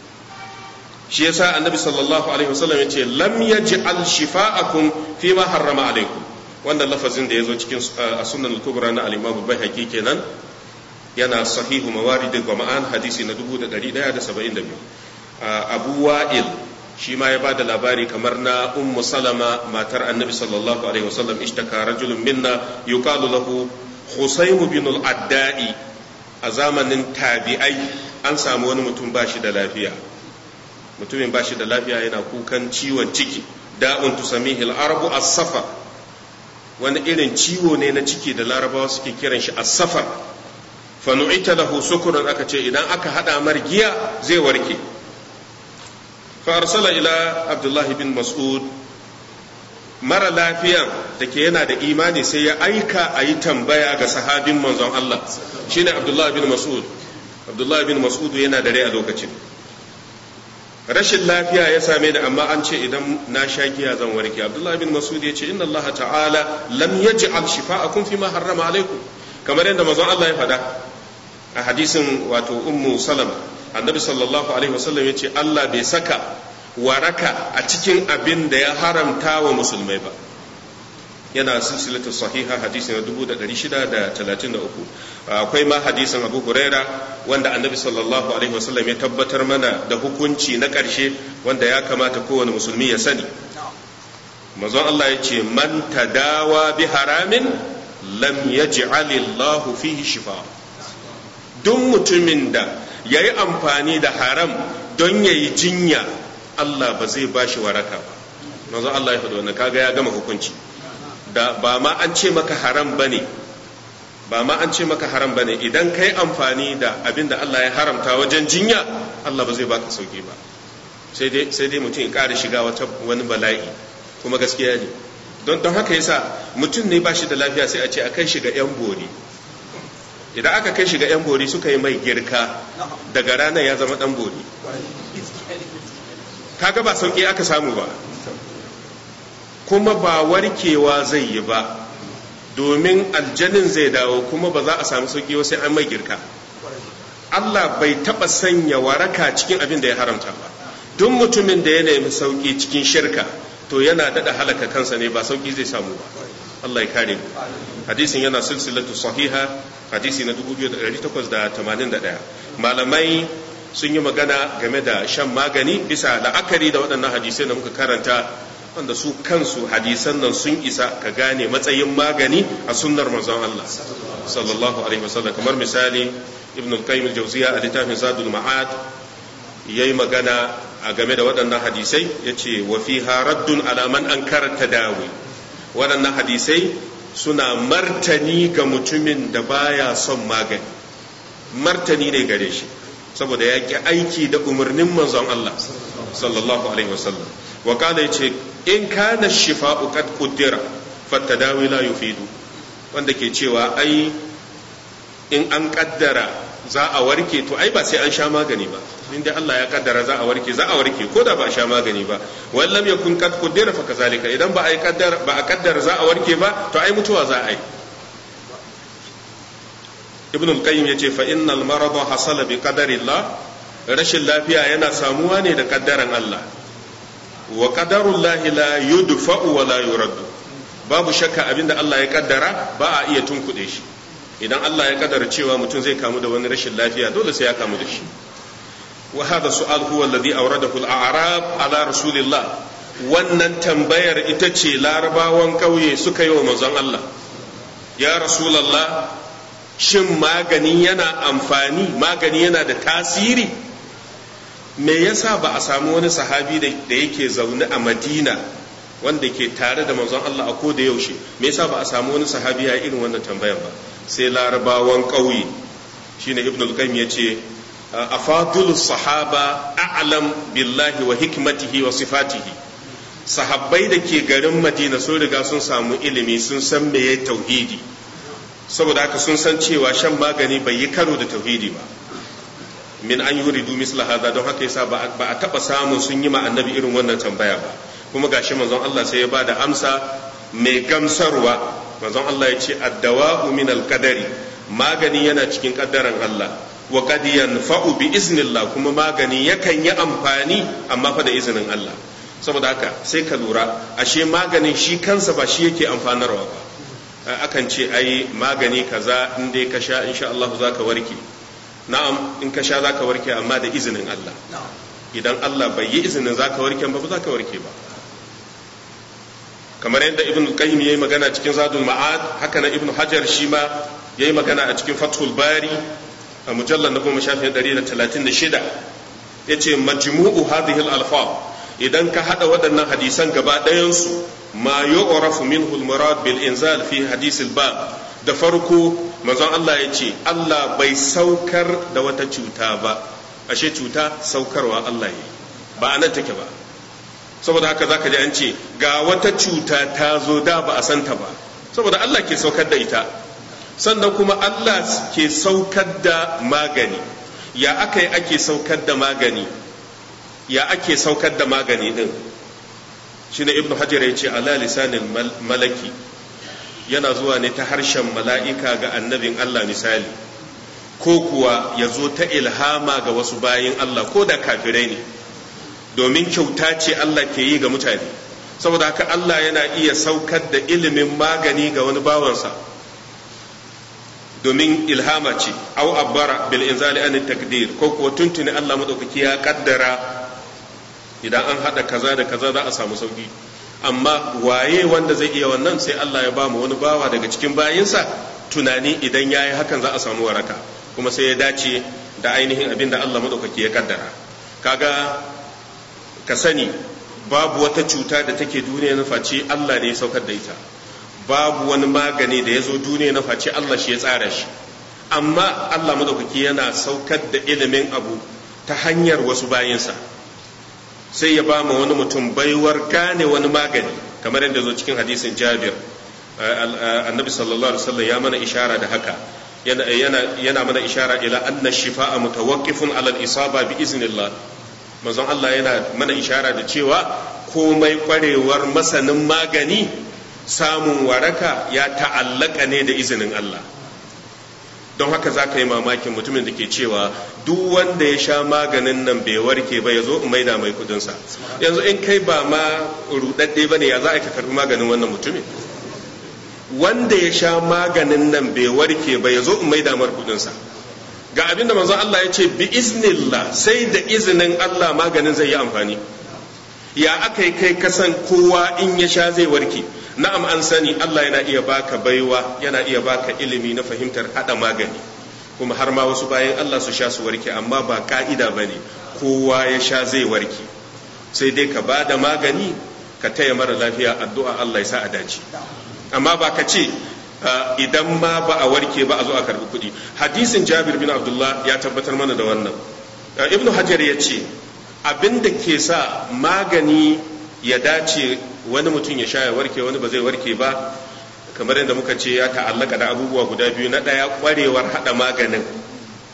shi yasa annabi sallallahu alaihi wasallam ya ce lam yaj'al shifa'akum fi ma harrama alaikum wannan lafazin da yazo cikin sunan al-kubra na al-imam al-baihaqi kenan yana sahihu mawarid al-qama'an hadisi na 1172 abu wa'il shi ma ya bada labari kamar na ummu salama matar annabi sallallahu alaihi wasallam ishtaka rajulun minna yuqalu lahu husayn bin al-addai a zamanin tabi'ai an samu wani mutum bashi da lafiya mutumin bashi da lafiya yana kukan ciwon ciki da'un tusamihil arabu as-safar wani irin ciwo ne na ciki da larabawa suke kiran shi as-safar fa nu'ita lahu sukurun aka ce idan aka hada margiya zai warke فأرسل إلى عبد الله بن مسعود mara lafiyan da ke yana da imani sai ya aika a yi tambaya ga sahabin manzon Allah shine Abdullah bin Mas'ud Abdullah bin Mas'ud yana da rai a lokacin rashin lafiya ya same ni amma an ce idan na sha giya zan warke Abdullah bin Mas'ud ya ce inna Allah ta'ala lam yaj'al shifa'akum fi ma harrama alaikum kamar yadda manzon Allah ya faɗa a hadisin wato ummu salama annabi sallallahu alaihi wasallam ya ce Allah bai saka waraka a cikin abin da ya haramta wa musulmai ba yana silsilatu sahiha hadisi na 1633 akwai ma hadisin abu huraira wanda annabi sallallahu alaihi wasallam ya tabbatar mana da hukunci na ƙarshe wanda ya kamata kowane musulmi ya sani mazan Allah ya ce man tadawa bi haramin lam yaj'alillahu fihi shifa duk mutumin da ya yi amfani da haram don ya yi jinya Allah ba zai ba shi waraka ba manzo Allah ya faɗi wannan kaga ya gama hukunci da ba ma an ce maka haram bane ba ma an ce maka haram bane idan kai amfani da abin da Allah ya haramta wajen jinya Allah ba zai baka sauki ba sai dai sai dai mutum ya ƙara shiga wata wani bala'i kuma gaskiya ne don don haka yasa mutum ne ba shi da lafiya sai a ce a kai shi ga yan bori idan aka kai shi ga 'yan bori suka yi mai girka daga ranar ya zama dan bori kaga ba sauki aka samu ba kuma ba warkewa zai yi ba domin aljanin zai dawo kuma ba za a samu sauki sai an mai girka Allah bai taba sanya waraka cikin abin da ya haramta ba duk mutumin da ya nemi sauki cikin shirka to yana dada halaka kansa ne ba sauki zai samu ba Allah ya kare mu hadisin yana silsilatu sahiha hadisi na 2881 malamai sun yi magana game da shan magani bisa la'akari da waɗannan hadisai da muka karanta wanda su kansu hadisan nan sun isa ka gane matsayin magani a sunnar manzon Allah sallallahu alaihi wasallam kamar misali ibn al-qayyim al-jawziya a littafin zadul ma'ad yayi magana a game da waɗannan hadisai yace wa fiha raddun ala man ankara tadawi waɗannan hadisai suna martani ga mutumin da baya son magani martani ne gare shi saboda ya ki aiki da umarnin manzon Allah sallallahu alaihi wasallam wa kada yace in kana shifa'u qad qaddara fatadawi la yufidu wanda ke cewa ai in an kaddara za a warke to ai ba sai an sha magani ba inda Allah ya kaddara za a warke za a warke ko da ba a sha magani ba wal lam yakun qad qaddara fa kazalika idan ba ai kaddara ba a kaddara za a warke ba to ai mutuwa za a yi ibn al-qayyim yace fa innal marada hasala bi qadarillah rashin lafiya yana samuwa ne da kaddaran Allah wa qadarullahi la yudfa'u wa la yuraddu babu shakka abinda Allah ya kaddara ba a iya tunkuɗe shi idan Allah ya kaddara cewa mutum zai kamu da wani rashin lafiya dole sai ya kamu da shi wa hada su'al huwa alladhi awradahu al-a'rab ala rasulillah wannan tambayar ita ce larabawan kauye suka yi wa manzon Allah ya rasulullah shin magani yana amfani magani yana da tasiri me yasa ba a samu wani sahabi da yake zaune a madina wanda ke tare da manzon Allah a koda yaushe me yasa ba a samu wani sahabi ya irin wannan tambayan ba sai larabawan ƙauye shine ibn al-qayyim yace afadulus sahaba a'lam billahi wa hikmatihi wa sifatihi sahabbai da ke garin madina sun riga sun samu ilimi sun san meye tauhidi saboda haka sun san cewa shan magani bai yi karo da tauhidi ba min an yuridu misla hada don haka yasa ba a taba samun sun yi ma annabi irin wannan tambaya ba kuma gashi manzon Allah sai ya ba da amsa mai gamsarwa manzon Allah ya ce addawa'u min alqadari magani yana cikin kaddaran Allah wa qad yanfa'u bi iznillah kuma magani yakan yi amfani amma fa da izinin Allah saboda haka sai ka lura ashe maganin shi kansa ba shi yake amfanarwa ba akan ce ai magani kaza in dai ka sha insha Allah zaka warke na'am in ka sha zaka warke amma da izinin Allah idan Allah bai yi izinin zaka warke ba ba zaka warke ba kamar yadda ibn qayyim yayi magana cikin zadul ma'ad haka na ibn hajar shi ma yayi magana a cikin fathul bari a mujallar na goma shafin 136 yace majmu'u hadhihi al-alfaz idan ka hada waɗannan hadisan gaba ɗayansu ma yu'rafu minhu al-murad bil inzal fi hadis al-bab da farko manzon Allah ya ce Allah bai saukar da wata cuta ba ashe cuta saukarwa Allah yi ba anan take ba saboda haka zaka ji an ce ga wata cuta ta zo da ba a santa ba saboda Allah ke saukar da ita sannan kuma Allah ke saukar da magani ya aka yi ake saukar da magani ya ake saukar da magani din shine ibnu hajar ya ce ala lisanin malaki yana zuwa ne ta harshen mala'ika ga annabin Allah misali ko kuwa ya zo ta ilhama ga wasu bayin Allah ko da kafirai ne domin kyauta ce Allah ke yi ga mutane saboda haka Allah yana iya saukar da ilimin magani ga wani bawansa domin ilhama ce au abbara bil inzali an takdir ko kuwa tuntuni Allah madaukaki ya kaddara idan an hada kaza da kaza za a samu sauki amma waye wanda zai iya wannan sai Allah ya ba mu wani bawa daga cikin bayinsa tunani idan yayi hakan za a samu waraka kuma sai ya dace da ainihin abin da Allah madaukaki ya kaddara kaga ka sani babu wata cuta da take duniya na face Allah ne ya saukar da ita babu wani magani da ya zo duniya na face Allah shi ya tsara shi amma Allah madaukaki yana saukar da ilimin abu ta hanyar wasu bayinsa sai ya ba mu wani mutum baiwar gane wani magani kamar yadda zo cikin hadisin jabir annabi sallallahu alaihi wasallam ya mana ishara da haka yana yana mana ishara ila anna shifa'a mutawaqqifun ala al-isaba bi iznillah manzon Allah yana mana ishara da cewa komai kwarewar masanin magani samun waraka ya ta'allaka ne da izinin Allah don haka za ka yi mamakin mutumin da ke cewa duk wanda ya sha maganin nan bai warke ba ya zo in maida mai kudinsa yanzu in kai ba ma rudadde ba ne ya za a ka karbi maganin wannan mutumin wanda ya sha maganin nan bai warke ba ya zo in maida mar kudinsa ga abin da manzon Allah ya ce bi iznillah sai da izinin Allah maganin zai yi amfani ya aka yi kai kasan kowa in ya sha zai warke na'am an sani Allah yana iya baka baiwa yana iya baka ilimi na fahimtar hada magani kuma har ma wasu bayan Allah su sha su warke amma ba ka'ida bane kowa ya sha zai warke sai dai ka ba da magani ka taya mara lafiya addu'a Allah ya sa a dace amma ba ka ce idan ma ba a warke ba a zo a karbi kuɗi hadisin Jabir bin Abdullah ya tabbatar mana da wannan ibnu hajar ya ce abin da ke sa magani ya dace wani mutum ya sha ya warke wani ba zai warke ba kamar yadda muka ce ya ta'allaka da abubuwa guda biyu na ɗaya ƙwarewar haɗa maganin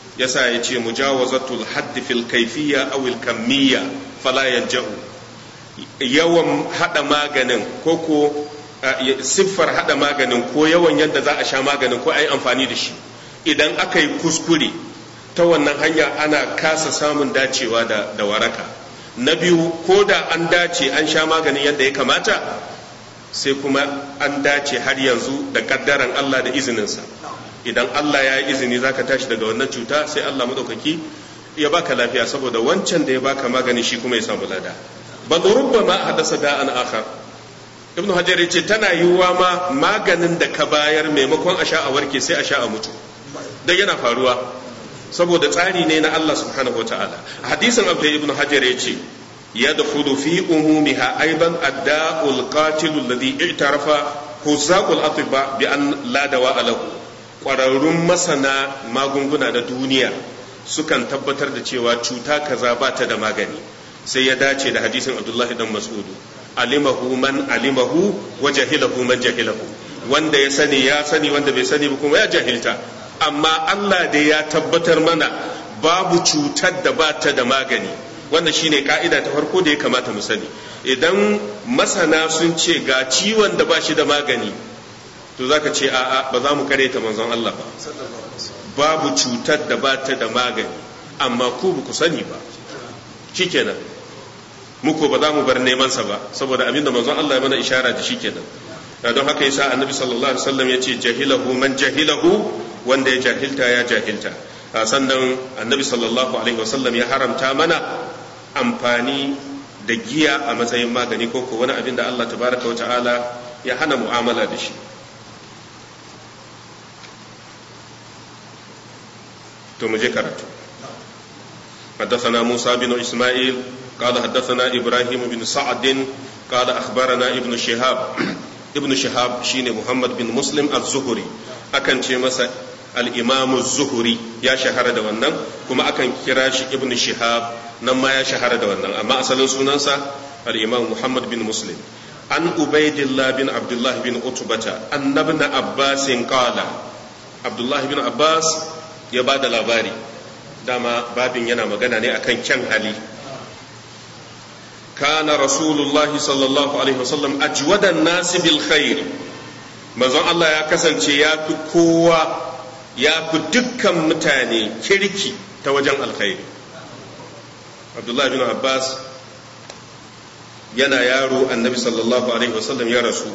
yasa ya ce mujawazatul hadd fil kayfiyya aw al kamiyya fala yanja'u yawan hada maganin ko ko siffar hada maganin ko yawan yadda za a sha maganin ko a yi amfani da shi idan aka yi kuskure ta wannan hanya ana kasa samun dacewa da, da waraka na biyu ko da an dace an sha maganin yadda ya kamata sai kuma an dace har yanzu da kaddaran Allah da izininsa idan Allah ya yi izini zaka tashi daga wannan cuta sai Allah madaukaki ya baka lafiya saboda wancan da ya baka magani shi kuma ya samu lada bal rubbama hadasa da'an akhar ibnu hajar yace tana yiwuwa ma maganin da ka bayar maimakon a sha a warke sai a sha a mutu dan yana faruwa saboda tsari ne na Allah subhanahu wataala hadisin abu ibnu hajar yace yadkhulu fi umumiha aidan adda'ul qatil alladhi i'tarafa huzaqul atibba bi an la dawa lahu kwararrun masana magunguna na duniya sukan tabbatar da cewa cuta kaza ba ta da magani sai ya dace da hadisin abdullahi dan mas'udu alimahu man alimahu wa jahilahu man jahilahu wanda ya sani ya sani wanda bai sani ba kuma ya jahilta amma Allah da ya tabbatar mana babu cutar da ba ta da magani wannan shine ka'ida ta farko da ya kamata mu sani idan masana sun ce ga ciwon da ba shi da magani to zaka ce a'a ba za mu kare ta manzon Allah ba babu cutar da ba ta da magani amma ku ba ku sani ba shikenan muku ba za mu bar neman sa ba saboda abin da manzon Allah ya mana ishara da shikenan don haka yasa annabi sallallahu alaihi wasallam yace jahilahu man jahilahu wanda ya jahilta ya jahilta sannan annabi sallallahu alaihi wasallam ya haramta mana amfani da giya a matsayin magani ko ko wani abin da Allah tabaraka wa ta'ala ya hana mu'amala da shi to mu je karatu حدثنا موسى بن إسماعيل قال حدثنا إبراهيم بن سعد قال أخبرنا ابن شهاب ابن شهاب شين محمد بن مسلم الزهري أكن مسا الإمام الزهري يا شهر دوانا كما أكن كراش ابن شهاب نما يا شهر دوانا أما أصل سنانسا الإمام محمد بن مسلم عن عبيد الله بن عبد الله بن عتبة أن ابن عباس قال عبد الله بن عباس يباد labari dama babin yana magana ne akan kyan hali kana rasulullahi sallallahu alaihi wasallam ajwadan nasi bil khair manzon Allah ya kasance ya fi kowa ya fi dukkan mutane kirki ta wajen alkhairi abdullahi bin abbas yana yaro annabi sallallahu alaihi wasallam ya rasu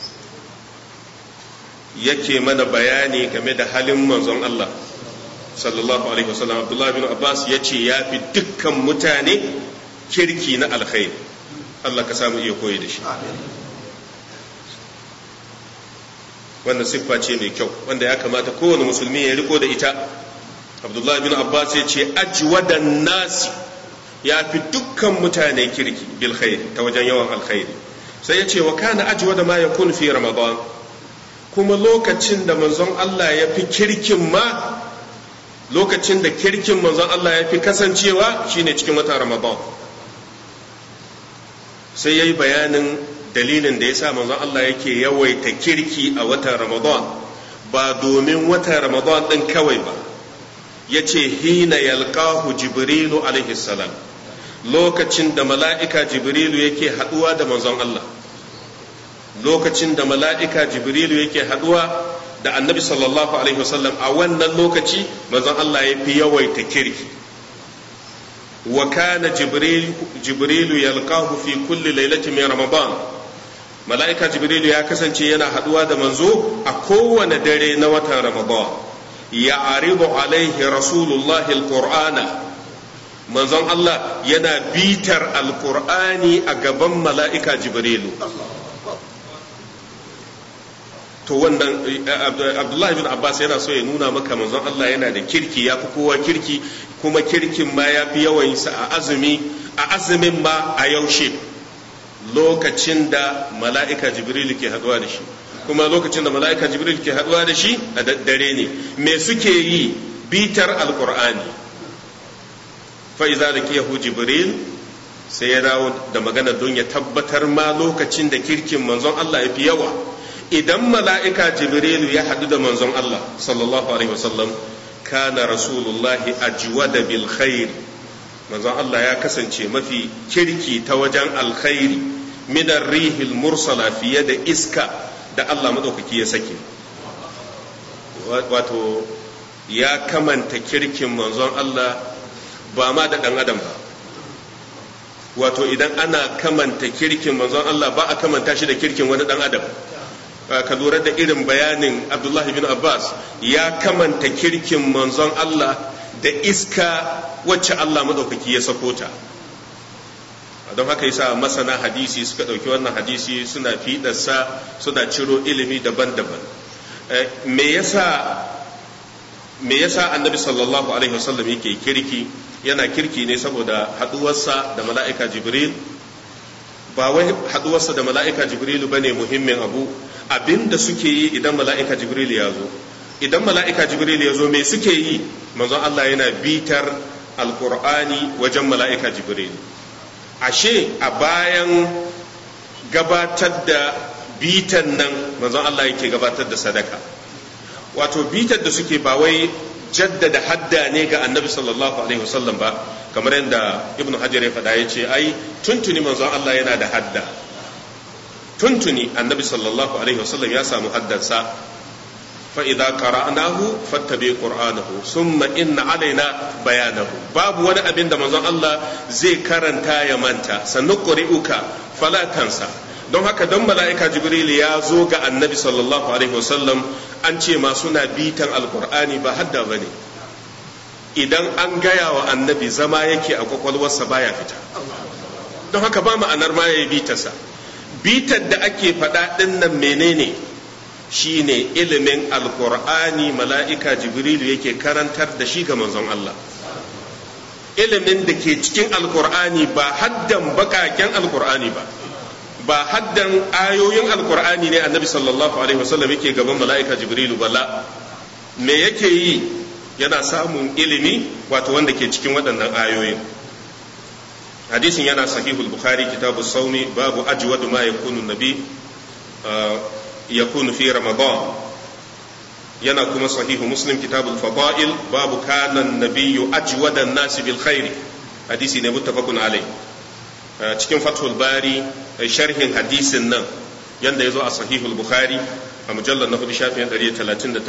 yake mana bayani game da halin manzon Allah sallallahu alaihi wasallam abdullahi bin abbas ya ce ya fi dukkan mutane kirki na alkhairi Allah ka samu iya koyi da shi wannan siffa ce mai kyau wanda ya kamata kowane musulmi ya riko da ita abdullahi bin abbas ya ce ajwadan nasi ya fi dukkan mutane kirki bil khairi ta wajen yawan alkhairi sai ya ce wa kana ajwada ma yakun fi ramadan kuma lokacin da manzon Allah ya fi kirkin ma lokacin da kirkin manzon Allah ya fi kasancewa shine cikin watan Ramadan sai ya yi bayanin dalilin da ya sa manzon Allah yake yawaita kirki a watan Ramadan ba domin watan Ramadan ɗin kawai ba ya ce hina yalqahu jibrilu alaihi salam lokacin da mala'ika jibrilu yake haɗuwa da manzon Allah lokacin da mala'ika jibrilu yake haɗuwa da annabi sallallahu alaihi wasallam a wannan lokaci manzon Allah ya fi yawaita kirki wa kana jibrilu yalqahu fi kulli lailatin min ramadan mala'ika jibrilu ya kasance yana haduwa da manzo a kowane dare na watan ramadan ya aribu alaihi rasulullahi alqur'ana manzon Allah yana bitar alqur'ani a gaban mala'ika jibrilu to wannan abdullahi bin abbas yana so ya nuna maka manzon Allah yana da kirki ya fi kowa kirki kuma kirkin ma ya fi yawan sa a azumi a azumin ma a yaushe lokacin da mala'ika jibril ke haduwa da shi kuma lokacin da mala'ika jibril ke haduwa da shi a daddare ne me suke yi bitar alqur'ani fa iza laqiyahu jibril sai ya dawo da magana don ya tabbatar ma lokacin da kirkin manzon Allah ya fi yawa idan mala'ika jibrilu ya haɗu da manzon Allah sallallahu Alaihi wasallam kana rasulullahi ajwada bil khair manzon Allah ya kasance mafi kirki ta wajen alkhairi minar rihil mursala fiye da iska da Allah madaukaki ya sake wato ya kamanta kirkin manzon Allah ba ma da ɗan adam ba wato idan ana kamanta kirkin manzon Allah ba a kamanta shi da kirkin wani ɗan adam ka lura da irin bayanin abdullahi bin abbas ya kamanta kirkin manzon Allah da iska wacce Allah maɗaukaki ya sako ta don haka yasa masana hadisi suka ɗauki wannan hadisi suna fiɗarsa suna ciro ilimi daban-daban me yasa me yasa annabi sallallahu alaihi wasallam yake kirki yana kirki ne saboda haduwarsa da mala'ika jibril ba wai haduwarsa da mala'ika jibril bane muhimmin abu abinda suke yi idan mala'ika jibril ya zo idan mala'ika jibril ya zo me suke yi manzon Allah yana bitar alqur'ani wajen mala'ika jibril ashe a bayan gabatar da bitan nan manzon Allah yake gabatar da sadaka wato bitar da suke ba wai jaddada hadda ne ga annabi sallallahu alaihi wasallam ba kamar yadda ibnu hajar ya faɗa ya ce ai tuntuni manzon Allah yana da hadda tuntuni annabi sallallahu alaihi wasallam ya samu haddansa fa idza qara'nahu fattabi qur'anahu summa inna alaina bayanahu babu wani abin da manzon Allah zai karanta ya manta sannu quri'uka fala tansa don haka don mala'ika jibril ya zo ga annabi sallallahu alaihi wasallam an ce ma suna bitan alkur'ani ba hadda ba ne idan an gaya wa annabi zama yake a kwakwalwarsa baya fita don haka ba ma'anar ma ya yi bitarsa bitar da ake faɗa ɗin nan menene shine ilimin alkur'ani mala'ika jibril yake karantar da shi ga manzon Allah ilimin da ke cikin alkur'ani ba haddan bakaken alkur'ani ba ba haddan ayoyin alkur'ani ne annabi sallallahu alaihi wasallam yake gaban mala'ika jibrilu bala me yake yi yana samun ilimi wato wanda ke cikin waɗannan ayoyin hadisin yana sahihul bukhari kitabu saumi babu ajwadu ma yakunu nabi yakunu fi ramadan yana kuma sahihu muslim kitabul fada'il babu kana nabiyyu ajwada an-nasi bil khairi hadisi ne muttafaqun alaihi cikin fathul bari sharhin hadisin nan yanda ya zo a sahihul bukhari a mujallar na hudu shafin 139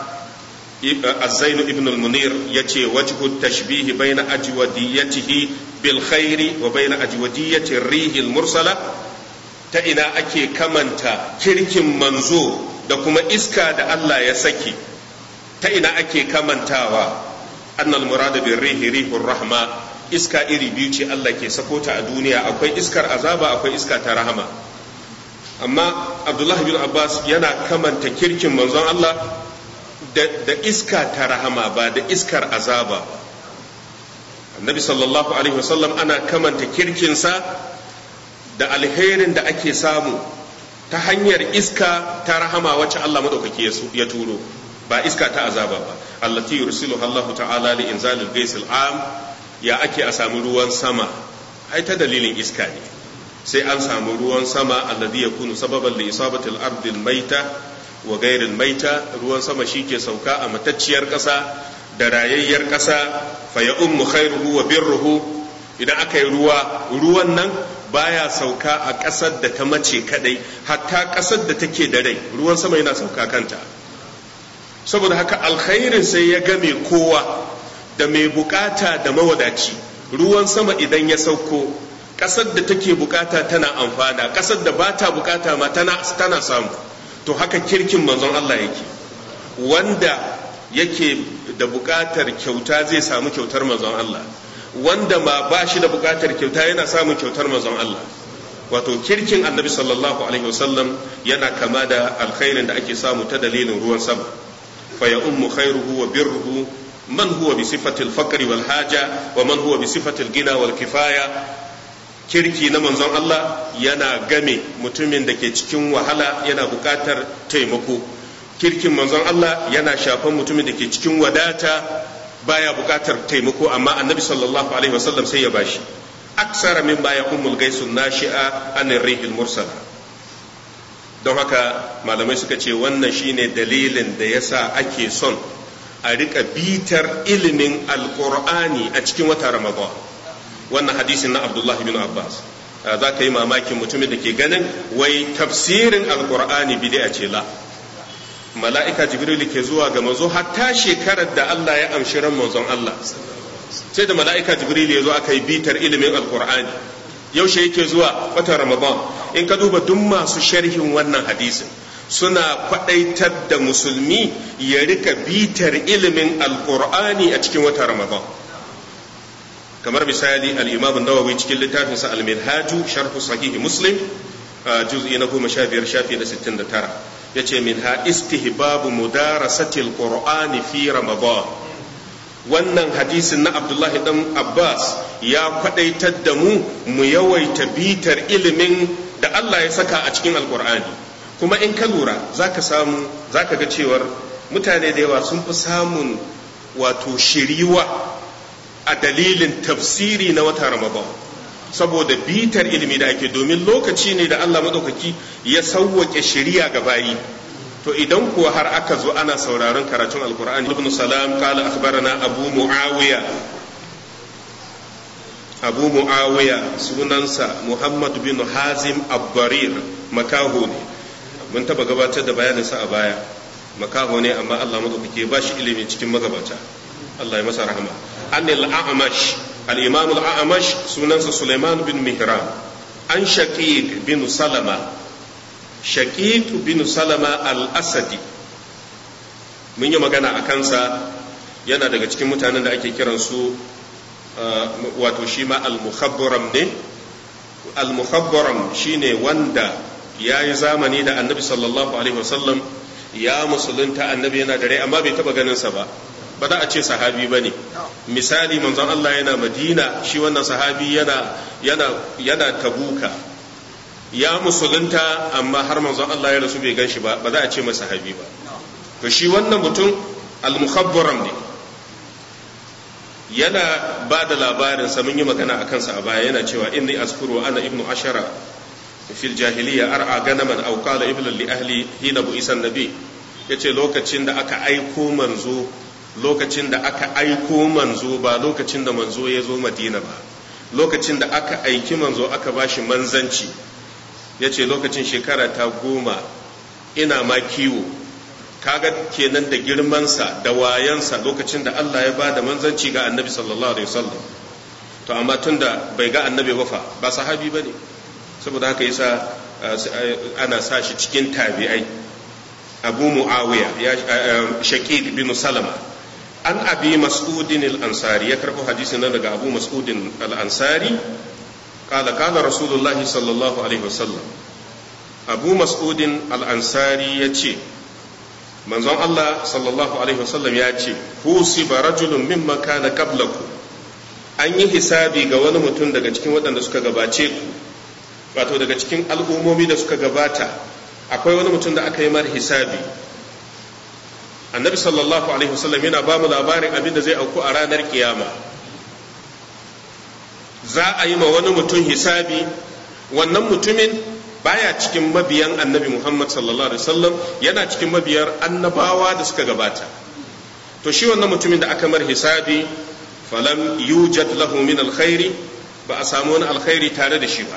azzainu ibn al-munir ya ce wajhu tashbihi baina ajwadiyatihi bil khairi wa baina ajwadiyati rihi mursala ta ina ake kamanta kirkin manzo da kuma iska da Allah ya saki ta ina ake kamantawa annal murada bir rihi rihur rahma iska iri biyu ce Allah ke sako ta a duniya akwai iskar azaba akwai iska ta rahama amma Abdullah bin Abbas yana kamanta kirkin manzon Allah da, iska ta rahama ba da iskar azaba annabi sallallahu alaihi wasallam ana kamanta kirkinsa da alherin da ake samu ta hanyar iska ta rahama wacce Allah madaukaki ya turo ba iska ta azaba ba allati yursilu Allah ta'ala li inzalil ghaisil am ya ake a samu ruwan sama ai ta dalilin iska ne sai an samu ruwan sama alladhi yakunu sababan li isabati al-ardi al-maita wa ghayri al-maita ruwan sama shike sauka a matacciyar ƙasa da rayayyar ƙasa fa ya ummu khairuhu wa birruhu idan aka yi ruwa ruwan nan baya sauka a ƙasar da ta mace kadai hatta ƙasar da take da rai ruwan sama yana sauka kanta saboda haka alkhairin sai ya game kowa da mai bukata da mawadaci ruwan sama idan ya sauko ƙasar da take bukata tana amfana ƙasar da ba ta bukata ma tana, tana samu to haka kirkin manzon Allah yake wanda yake da bukatar kyauta zai samu kyautar manzon Allah wanda ma ba shi da bukatar kyauta yana samun kyautar manzon Allah wato kirkin annabi sallallahu alaihi wasallam yana kama da alkhairin da ake samu ta dalilin ruwan sama fa ya ummu khairuhu wa birruhu man huwa bi sifatil faqri wal haja wa man huwa bi sifatil gina wal kifaya kirki na manzon Allah yana game mutumin da ke cikin wahala yana bukatar taimako kirkin manzon Allah yana shafan mutumin da ke cikin wadata baya bukatar taimako amma annabi sallallahu alaihi wasallam sai ya bashi aksara min baya ummul gaisun nashi'a an rihil mursala don haka malamai suka ce wannan shine dalilin da yasa ake son a rika bitar ilimin alkur'ani a cikin wata ramadan wannan hadisin na abdullah bin abbas za ka yi mamakin mutumin da ke ganin wai tafsirin alkur'ani bid'a ce la mala'ika jibril ke zuwa ga manzo hatta shekarar da Allah ya amshi ran manzon Allah sai da mala'ika jibril ya zo aka yi bitar ilimin alkur'ani yaushe yake zuwa watan ramadan in ka duba duk masu sharhin wannan hadisin suna kwadaitar da musulmi ya rika bitar ilimin alkur'ani a cikin watan ramadan kamar misali al-imam nawawi cikin littafinsa al-minhaju sharh sahih muslim juz'i na goma sha biyar shafi na sittin da tara ya ce min ha istihbabu mudarasatil qur'ani fi ramadan wannan hadisin na abdullahi dan abbas ya kwadaitar da mu mu yawaita bitar ilimin da allah ya saka a cikin alkur'ani kuma in ka lura za ka samu za ka ga cewar mutane da yawa sun fi samun wato shiriwa a dalilin tafsiri na wata ramadan saboda bitar ilimi da ake domin lokaci ne da Allah maɗaukaki ya sauwake shari'a ga bayi to idan kuwa har aka zo ana sauraron karatun alkur'ani ibn salam kala akhbarana abu muawiya abu muawiya sunansa muhammad bin hazim abbarir makaho ne mun taba gabatar da bayaninsa a baya makaho ne amma Allah maɗaukaki ba shi ilimi cikin magabata Allah ya masa rahama anil a'mash الإمام الأعمش سننس سليمان بن مهران عن شقيق بن سلمة شقيق بن سلمة الأسدي mun yi magana a kansa yana daga cikin mutanen da ake kiransu wato shi ma al-mukhabbaram ne al-mukhabbaram shine wanda ya yi zamani da annabi sallallahu alaihi wasallam ya musulunta annabi yana da rai amma bai taba ganin sa ba ba za a ce sahabi ba ne misali manzon Allah yana madina shi wannan sahabi yana yana yana tabuka ya musulunta amma har manzon Allah ya rasu bai gan shi ba ba za a ce masa sahabi ba to shi wannan mutum al-mukhabbaram ne yana ba da labarin sa mun yi magana akan sa a baya yana cewa inni askuru ana ibnu ashara fil jahiliya ar'a ganaman aw qala ibnu li ahli hina bu isan nabi yace lokacin da aka aiko manzo lokacin da aka aiko manzo ba lokacin da manzo ya zo madina ba lokacin da aka aiki manzo aka bashi manzanci ya ce lokacin shekara ta goma ina ma kiwo kaga kenan da girmansa da wayansa lokacin da Allah ya ba da manzanci ga annabi sallallahu alaihi wasallam to amma tun da bai ga annabi ba fa ba sahabi ba ne saboda haka yasa ana sa shi cikin tabi'ai abu muawiya ya shaqiq bin salama an abi mas'udin al-ansari ya karɓo hadisi nan daga abu mas'udin al-ansari kala kala rasulullah sallallahu alaihi wasallam abu mas'udin al-ansari ya ce manzon Allah sallallahu alaihi wasallam ya ce husiba rajulun mimma kana qablakum an yi hisabi ga wani mutum daga cikin waɗanda suka gabace ku wato daga cikin al'ummomi da suka gabata akwai wani mutum da aka yi mar hisabi annabi sallallahu alaihi wasallam yana ba mu labarin abin da zai auku a ranar kiyama za a yi ma wani mutum hisabi wannan mutumin baya cikin mabiyan annabi muhammad sallallahu alaihi wasallam yana cikin mabiyar annabawa da suka gabata to shi wannan mutumin da aka mar hisabi falam yujad lahu min alkhairi ba a samu wani alkhairi tare da shi ba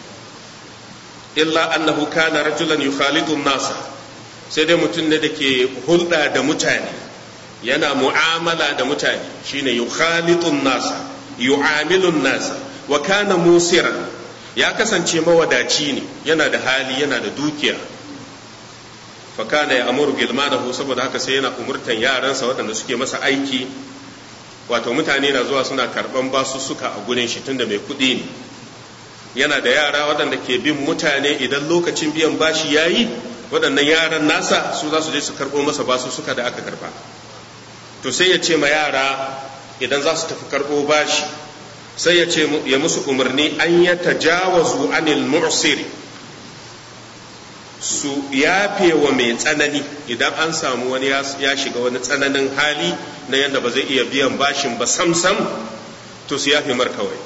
illa annahu kana rajulan yukhalidu nasa sai dai mutum ne da ke hulɗa da mutane yana mu'amala da mutane shine yukhalitun nasa yu'amilun nasa wa kana musiran ya kasance mawadaci ne yana da hali yana da dukiya fa kana ya amuru gilmanahu saboda haka sai yana umurtan yaransa waɗanda suke masa aiki wato mutane na zuwa suna karɓan basussuka a gurin shi tunda mai kuɗi ne yana da yara waɗanda ke bin mutane idan lokacin biyan bashi yayi waɗannan yaran nasa su za su je su karɓo masa basu suka da aka karɓa to sai ya ce ma yara idan za su tafi karɓo bashi sai ya ce ya musu umarni an ya tajawazu anil mu'siri su yafe wa mai tsanani idan an samu wani ya shiga wani tsananin hali na yadda ba zai iya biyan bashin ba sam-sam to su yafe mar kawai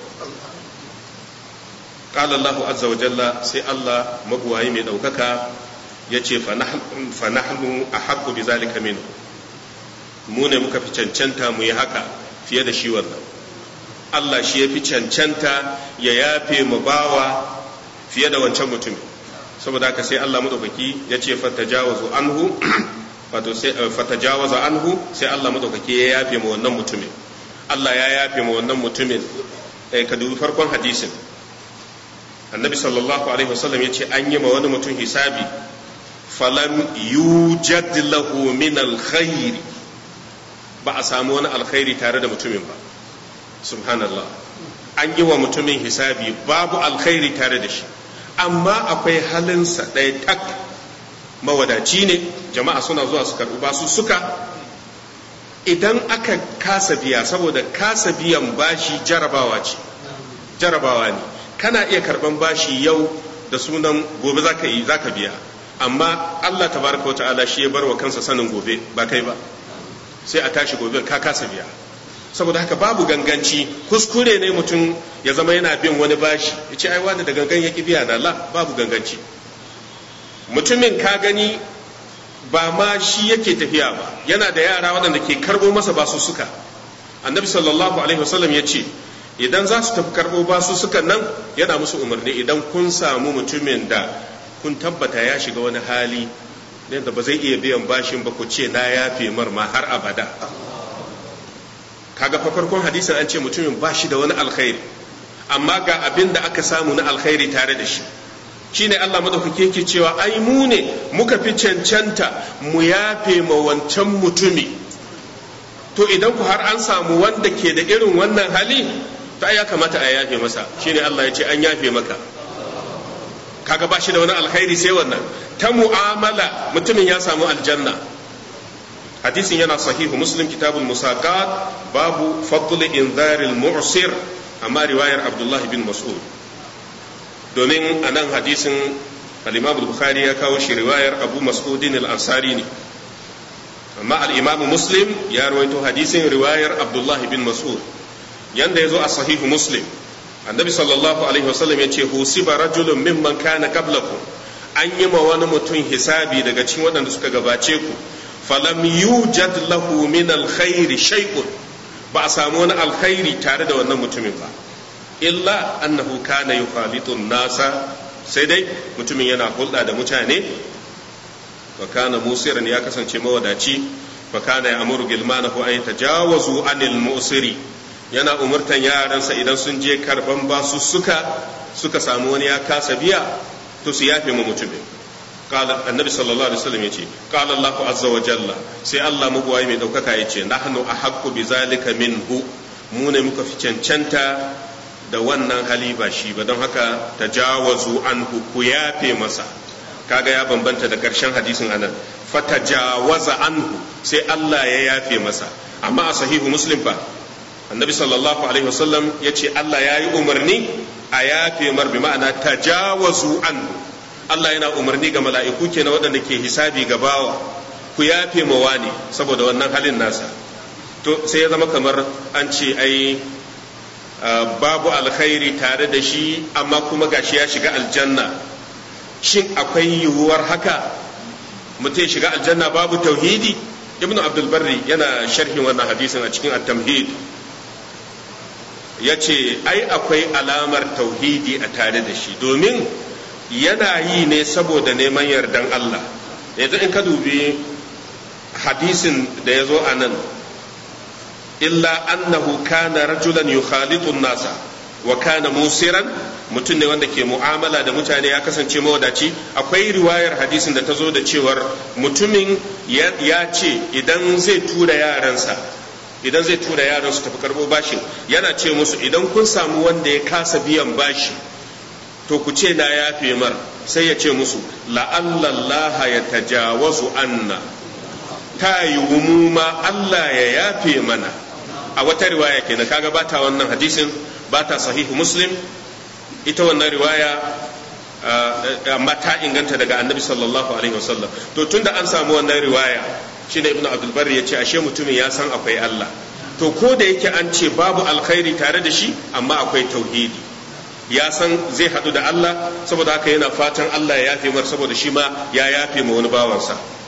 قال الله عز وجل سي الله مبواي mai ɗaukaka ya ce fanahnu a haƙƙu bi zalika minhu mu ne muka fi cancanta mu yi haka fiye da shi wannan Allah shi ya fi cancanta ya yafe mu bawa fiye da wancan mutumin saboda haka sai Allah madaukaki ya ce fatajawazu anhu wato sai fatajawaza anhu sai Allah madaukaki ya yafe mu wannan mutumin Allah ya yafe mu wannan mutumin eh ka dubi farkon hadisin annabi sallallahu alaihi wasallam ya ce an yi ma wani mutum hisabi falam yujad lahu min alkhair ba a samu wani alkhairi tare da mutumin ba subhanallah an yi wa mutumin hisabi babu alkhairi tare da shi amma akwai halinsa ɗaya tak mawadaci ne jama'a suna zuwa su karɓi basu suka idan aka kasa biya saboda kasa biyan bashi jarabawa ce jarabawa ne kana iya karɓan bashi yau da sunan gobe zaka yi zaka biya amma Allah tabaraka wa ta'ala shi ya bar wa kansa sanin gobe ba kai ba sai a tashi gobe ka kasa biya saboda haka babu ganganci kuskure ne mutum ya zama yana bin wani bashi ya ce ai wani da gangan ya ki biya da Allah babu ganganci mutumin ka gani ba ma shi yake tafiya ba yana da yara waɗanda ke karɓo masa basu suka annabi sallallahu alaihi wasallam ya ce idan za su tafi karɓo basu suka nan yana musu umarni idan kun samu mutumin da kun tabbata ya shiga wani hali yadda ba zai iya biyan bashin ba ku ce na yafe mar ma har abada kaga fa farkon hadisin an ce mutumin ba shi da wani alkhairi amma ga abin da aka samu na alkhairi tare da shi shine Allah madaukake yake cewa ai mu ne muka fi cancanta mu yafe ma wancan mutumi to idan ku har an samu wanda ke da irin wannan hali to ai ya kamata a yafe masa shine Allah ya ce an yafe maka kaga ba shi da wani alkhairi sai wannan ta mu'amala mutumin ya samu aljanna hadisin yana sahihu muslim kitabul musaqat babu fadl inzaril mu'sir amma riwayar abdullahi bin mas'ud domin a nan hadisin al-imam bukhari ya kawo shi riwayar abu mas'udin al-ansari ne amma al-imam muslim ya rawaito hadisin riwayar abdullahi bin mas'ud yanda yazo a sahihu muslim annabi sallallahu alaihi wasallam ya ce husiba rajulun mimman kana qablakum an yi ma wani mutum hisabi daga cikin waɗanda suka gabace ku falam yujad lahu min alkhairi shay'un ba a samu wani alkhairi tare da wannan mutumin ba illa annahu kana yukhalitu nasa sai dai mutumin yana hulɗa da mutane wa kana musiran ya kasance mawadaci wa kana ya'muru gilmanahu an yatajawazu anil musiri yana umurtan yaransa idan sun je karban basu suka suka samu wani ya kasa biya to su yafe mu mutumin qala annabi sallallahu alaihi wasallam yace qala Allah azza wa jalla sai Allah mugwaye mai daukaka yace nahnu ahaqqu bi zalika minhu mu ne muka fi cancanta da wannan hali ba shi ba don haka tajawazu anhu ku yafe masa kaga ya bambanta da karshen hadisin anan fatajawaza anhu sai Allah ya yafe masa amma a sahihu muslim fa annabi sallallahu alaihi wasallam ya ce Allah ya yi umarni a yafe mar bi ma'ana tajawazu an Allah yana umarni ga mala'iku ke na waɗanda ke hisabi ga bawa ku yafe ma wani saboda wannan halin nasa to sai ya zama kamar an ce ai babu alkhairi tare da shi amma kuma gashi ya shiga aljanna shin akwai yiwuwar haka mutum shiga aljanna babu tauhidi ibnu abdul barri yana sharhin wannan hadisin a cikin at-tamhid ya ce ai akwai alamar tauhidi a tare da shi domin yana yi ne saboda neman yardan Allah yanzu in ka dubi hadisin da ya zo a nan illa annahu kana rajulan yukhalitun nasa wa kana musiran mutum ne wanda ke mu'amala da mutane ya kasance mawadaci akwai riwayar hadisin da ta zo da cewar mutumin ya ce idan zai tura yaransa idan zai tura yaran su tafi karbo bashin yana ce musu idan kun samu wanda ya kasa biyan bashi to ku ce na yafe mar sai ya ce musu la'allallaha ya tajawazu anna ta yi ma Allah ya yafe mana a wata riwaya kenan kaga bata wannan hadisin bata sahihu muslim ita wannan riwaya amma ta inganta daga annabi sallallahu alaihi wasallam to tunda an samu wannan riwaya shine ibnu abdul barri ya ce ashe mutumin ya san akwai Allah to ko da yake an ce babu alkhairi tare da shi amma akwai tauhidi ya san zai hadu da Allah saboda haka yana fatan Allah ya yafe mar saboda shi ma ya yafe ma wani bawansa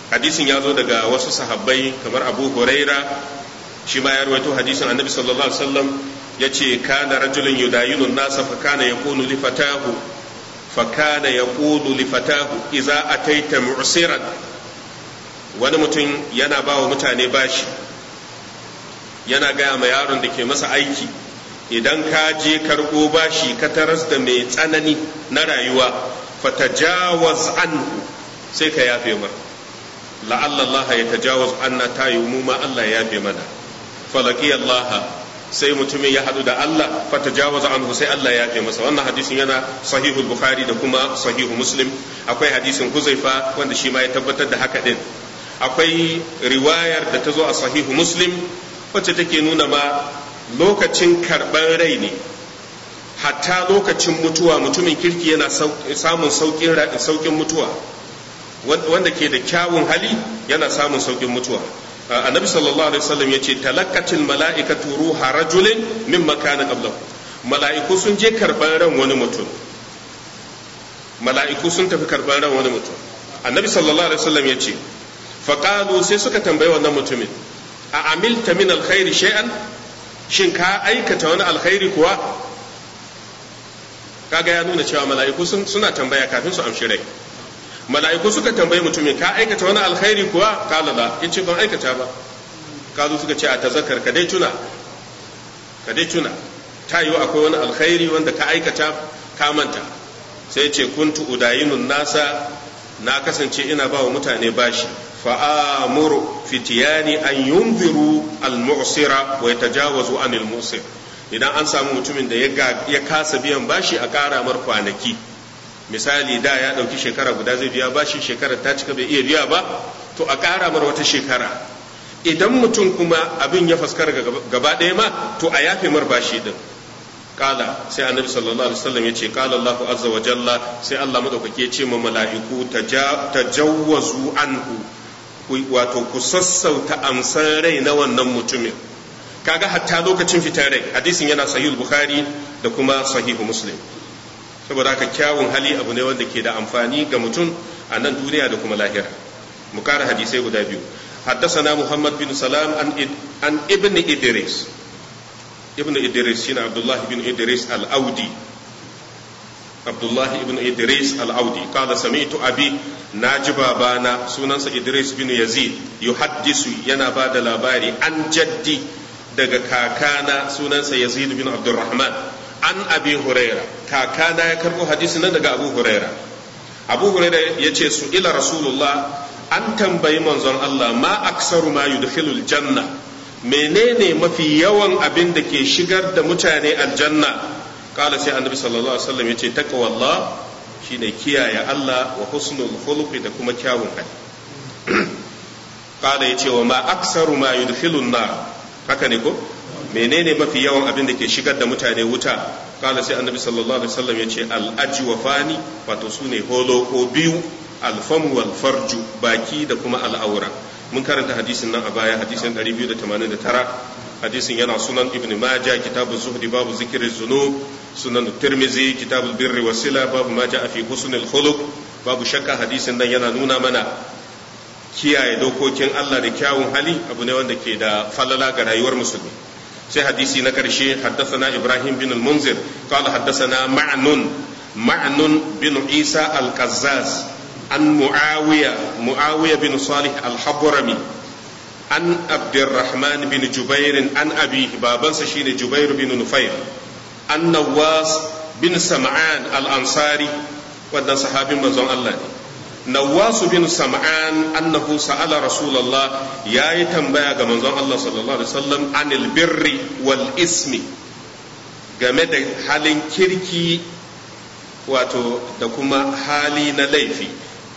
hadisin ya zo daga wasu sahabbai kamar abu huraira shi ma ya rawaito hadisin annabi sallallahu alaihi wasallam ya ce kana rajulun yudayinu nasa fa kana yaqulu li fatahu fa kana yaqulu li fatahu idza ataita mu'siran wani mutum yana ba wa mutane bashi yana gaya ma yaron da ke masa aiki idan ka je karɓo bashi ka taras da mai tsanani na rayuwa fatajawaz anhu sai ka yafe mar la'alla Allah ya tajawaz anna ta yi mu ma Allah ya yafe mana falaki Allah sai mutumin ya hadu da Allah fatajawaz anhu sai Allah ya yafe masa wannan hadisin yana sahihul bukhari da kuma sahihu muslim akwai hadisin huzaifa wanda shi ma ya tabbatar da haka din akwai riwayar da ta zo a sahihu muslim wacce take nuna ma lokacin karɓar rai ne hatta lokacin mutuwa mutumin kirki yana samun saukin mutuwa wanda ke da kyawun hali yana samun saukin mutuwa annabi sallallahu alaihi wasallam yace talakkatil mala'ikatu ruha rajulin min makana qablahu mala'iku sun je karban ran wani mutum mala'iku sun tafi karban ran wani mutum annabi sallallahu alaihi wasallam yace faqalu sai suka tambayi wannan mutumin a amilta min alkhairi shay'an shin ka aikata wani alkhairi kuwa kaga ya nuna cewa mala'iku suna tambaya kafin su amshi rai mala'iku suka tambayi mutumin ka aikata wani alkhairi kuwa kala la yace ban aikata ba kazo suka ce a tazakar ka dai tuna ka dai tuna ta yiwu akwai wani alkhairi wanda ka aikata ka manta sai ya ce kuntu udayinun nasa na kasance ina ba wa mutane bashi fa'amuru fitiyani an yunziru al-mu'sira wa yatajawazu anil musir idan an samu mutumin da ya kasa biyan bashi a ƙara mar kwanaki misali da ya ɗauki shekara guda zai biya bashi shekarar ta cika bai iya biya ba to a ƙara mar wata shekara idan mutum kuma abin ya faskara gaba ɗaya ma to a yafe mar bashi din kala sai annabi sallallahu alaihi wasallam ya ce kala Allahu azza wa jalla sai Allah madaukake ya ce ma mala'iku tajawwazu anhu wato ku sassauta amsan rai na wannan mutumin kaga hatta lokacin fitar rai hadisin yana sahih bukhari da kuma sahihu muslim saboda haka kyawun hali abu ne wanda ke da amfani ga mutum a nan duniya da kuma lahira mu kara hadisai guda biyu حدثنا محمد بن سلام عن عن ابن ادريس ابن ادريس شين عبد الله بن ادريس الاودي عبد الله بن ادريس الاودي قال سمعت ابي ناجي بابانا سننسا ادريس بن يزيد يحدث ينا بعد labari an jaddi daga kakana sunansa yazid bin abdurrahman an abi huraira kakana ya karbo hadisi nan daga abu huraira abu huraira ya ce su ila rasulullah an tambayi manzon Allah ma aksaru ma yudkhilul janna menene mafi yawan abin da ke shigar da mutane aljanna kala sai annabi sallallahu alaihi wasallam yace taqwallah shine kiyaye Allah wa husnul khuluqi da kuma kyawun hali kala yace wa ma aksaru ma yudkhilun nar haka ne ko menene mafi yawan abin da ke shigar da mutane wuta kala sai annabi sallallahu alaihi wasallam yace al ajwafani wato sune holo ko biyu alfam wal farju baki da kuma al'aura mun karanta hadisin nan a baya hadisin 289 hadisin yana sunan ibn majah kitabu zuhdi babu zikirin zunub sunan tirmizi kitabul birri wasila babu ma ja'a fi husnil khuluq babu shakka hadisin nan yana nuna mana kiyaye dokokin Allah da kyawun hali abu ne wanda ke da falala ga rayuwar musulmi sai hadisi na karshe haddathana ibrahim bin al-munzir qala haddathana ma'nun ma'nun bin isa al-qazzaz عن معاوية معاوية بن صالح الحضرمي عن عبد الرحمن بن جبير عن أبيه بابا شين جبير بن نفير عن نواس بن سمعان الأنصاري ودن صحابي مزون الله نواس بن سمعان أنه سأل رسول الله يا يتنبأ منزون الله صلى الله عليه وسلم عن البر والإسم game da halin kirki wato da kuma hali na laifi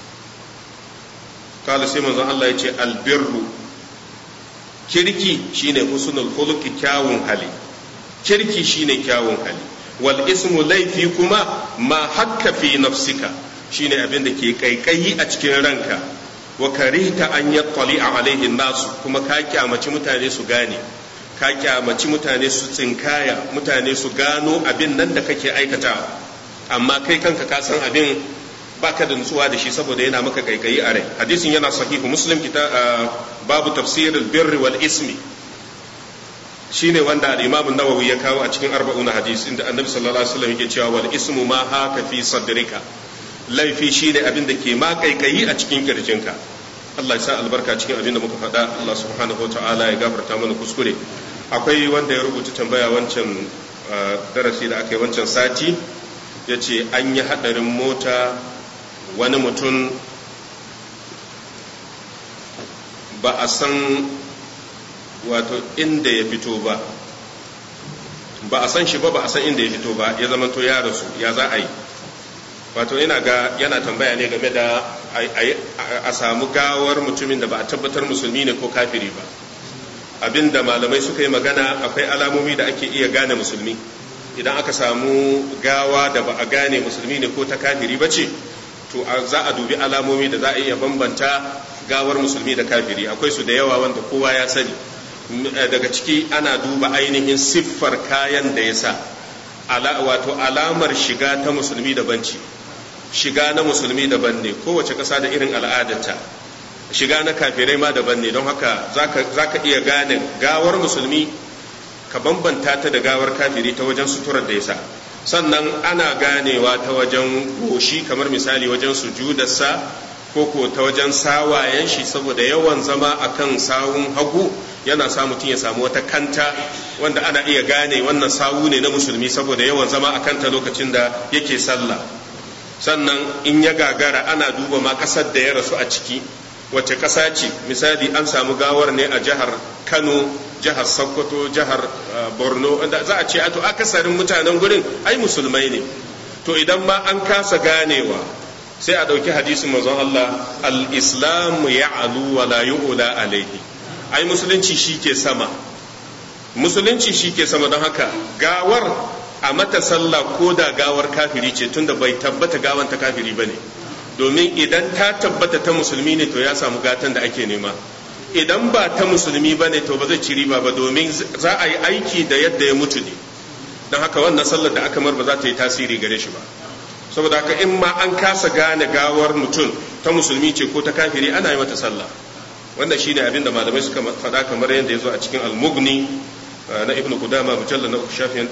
kala sai manzon Allah ya ce albirru kirki shine husnul khuluqi kyawun hali kirki shine kyawun hali wal ismu laifi kuma ma hakka fi nafsika shine abin da ke kaikayi a cikin ranka wa karihta an yattali alaihi nasu kuma ka kyamaci mutane su gane ka kyamaci mutane su tsinkaya mutane su gano abin nan da kake aikata amma kai kanka ka san abin baka da nutsuwa da shi saboda yana maka kaikayi a rai hadisin yana sahihu muslim kita babu tafsirul birri wal ismi shine wanda al-imam an-nawawi ya kawo a cikin arba'un hadis inda annabi sallallahu alaihi wasallam yake cewa wal ismu ma haka fi sadrika laifi shine abin da ke ma kaikayi a cikin kirjinka Allah ya sa albarka cikin abin da muka faɗa Allah subhanahu wataala ya gafarta mana kuskure akwai wanda ya rubuta tambaya wancan darasi da aka yi wancan sati ya ce an yi haɗarin mota wani mutum ba a san wato inda ya fito ba ba a san shi ba ba a san inda ya fito ba ya zama to ya rasu ya za a yi wato ina ga yana tambaya ne game da a samu gawar mutumin da ba a tabbatar musulmi ne ko kafiri ba abinda malamai suka yi magana akwai alamomi da ake iya gane musulmi idan aka samu gawa da ba a gane musulmi ne ko ta kafiri ba ce to za a dubi alamomi da za a iya bambanta gawar musulmi da kafiri akwai su da yawa wanda kowa ya sani daga ciki ana duba ainihin siffar kayan da ya sa wato alamar shiga ta musulmi daban ce shiga na musulmi daban ne kowace ƙasa da irin al'adarta shiga na kafirai ma daban ne don haka za ka iya gane gawar musulmi ka bambanta ta da gawar kafiri ta wajen suturar da ya sa sannan ana ganewa ta wajen goshi kamar misali wajen sujudarsa ko ko ta wajen sawayen shi saboda yawan zama akan sawun hagu yana sa mutum ya samu wata kanta wanda ana iya gane wannan sawu ne na musulmi saboda yawan zama a kanta lokacin da yake sallah sannan in ya gagara ana duba ma ƙasar da ya rasu a ciki wace ƙasa ce misali an samu gawar ne a jihar kano jihar sokoto jihar borno wanda za a ce a to akasarin mutanen gurin ai musulmai ne to idan ma an kasa ganewa sai a ɗauki hadisin manzon Allah al-islamu ya'alu wa la yu'la alaihi ai musulunci shi ke sama musulunci shi ke sama don haka gawar a mata sallah ko da gawar kafiri ce tunda bai tabbata gawan ta kafiri bane domin idan ta tabbata ta musulmi ne to ya samu gatan da ake nema idan ba ta musulmi bane to ba zai ci riba ba domin za a yi aiki da yadda ya mutu ne don haka wannan sallar da aka mar ba za ta yi tasiri gare shi ba saboda haka in ma an kasa gane gawar mutum ta musulmi ce ko ta kafiri ana yi mata sallah wanda shi ne abinda malamai suka faɗa kamar yadda ya zo a cikin almugni na ibnu kudama mujalla na uku shafiyan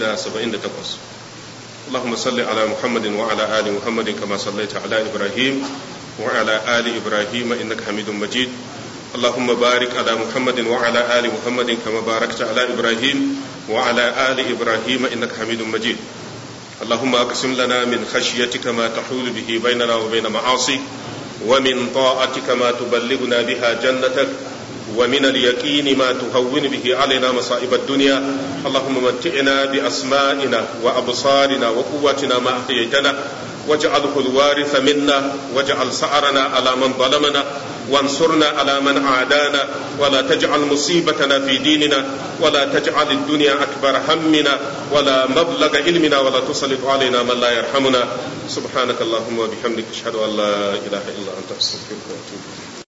478 اللهم صل على محمد وعلى آل محمد كما صليت على إبراهيم وعلى آل إبراهيم إنك حميد مجيد اللهم بارك على محمد وعلى آل محمد كما باركت على إبراهيم وعلى آل إبراهيم إنك حميد مجيد اللهم أقسم لنا من خشيتك ما تحول به بيننا وبين معاصيك ومن طاعتك ما تبلغنا بها جنتك ومن اليقين ما تهون به علينا مصائب الدنيا اللهم متعنا بأسمائنا وأبصارنا وقوتنا ما أحييتنا واجعله الوارث منا واجعل سعرنا على من ظلمنا وانصرنا على من عادانا ولا تجعل مصيبتنا في ديننا ولا تجعل الدنيا أكبر همنا ولا مبلغ علمنا ولا تسلط علينا من لا يرحمنا سبحانك اللهم وبحمدك أشهد أن لا إله إلا أنت أستغفرك وأتوب إليك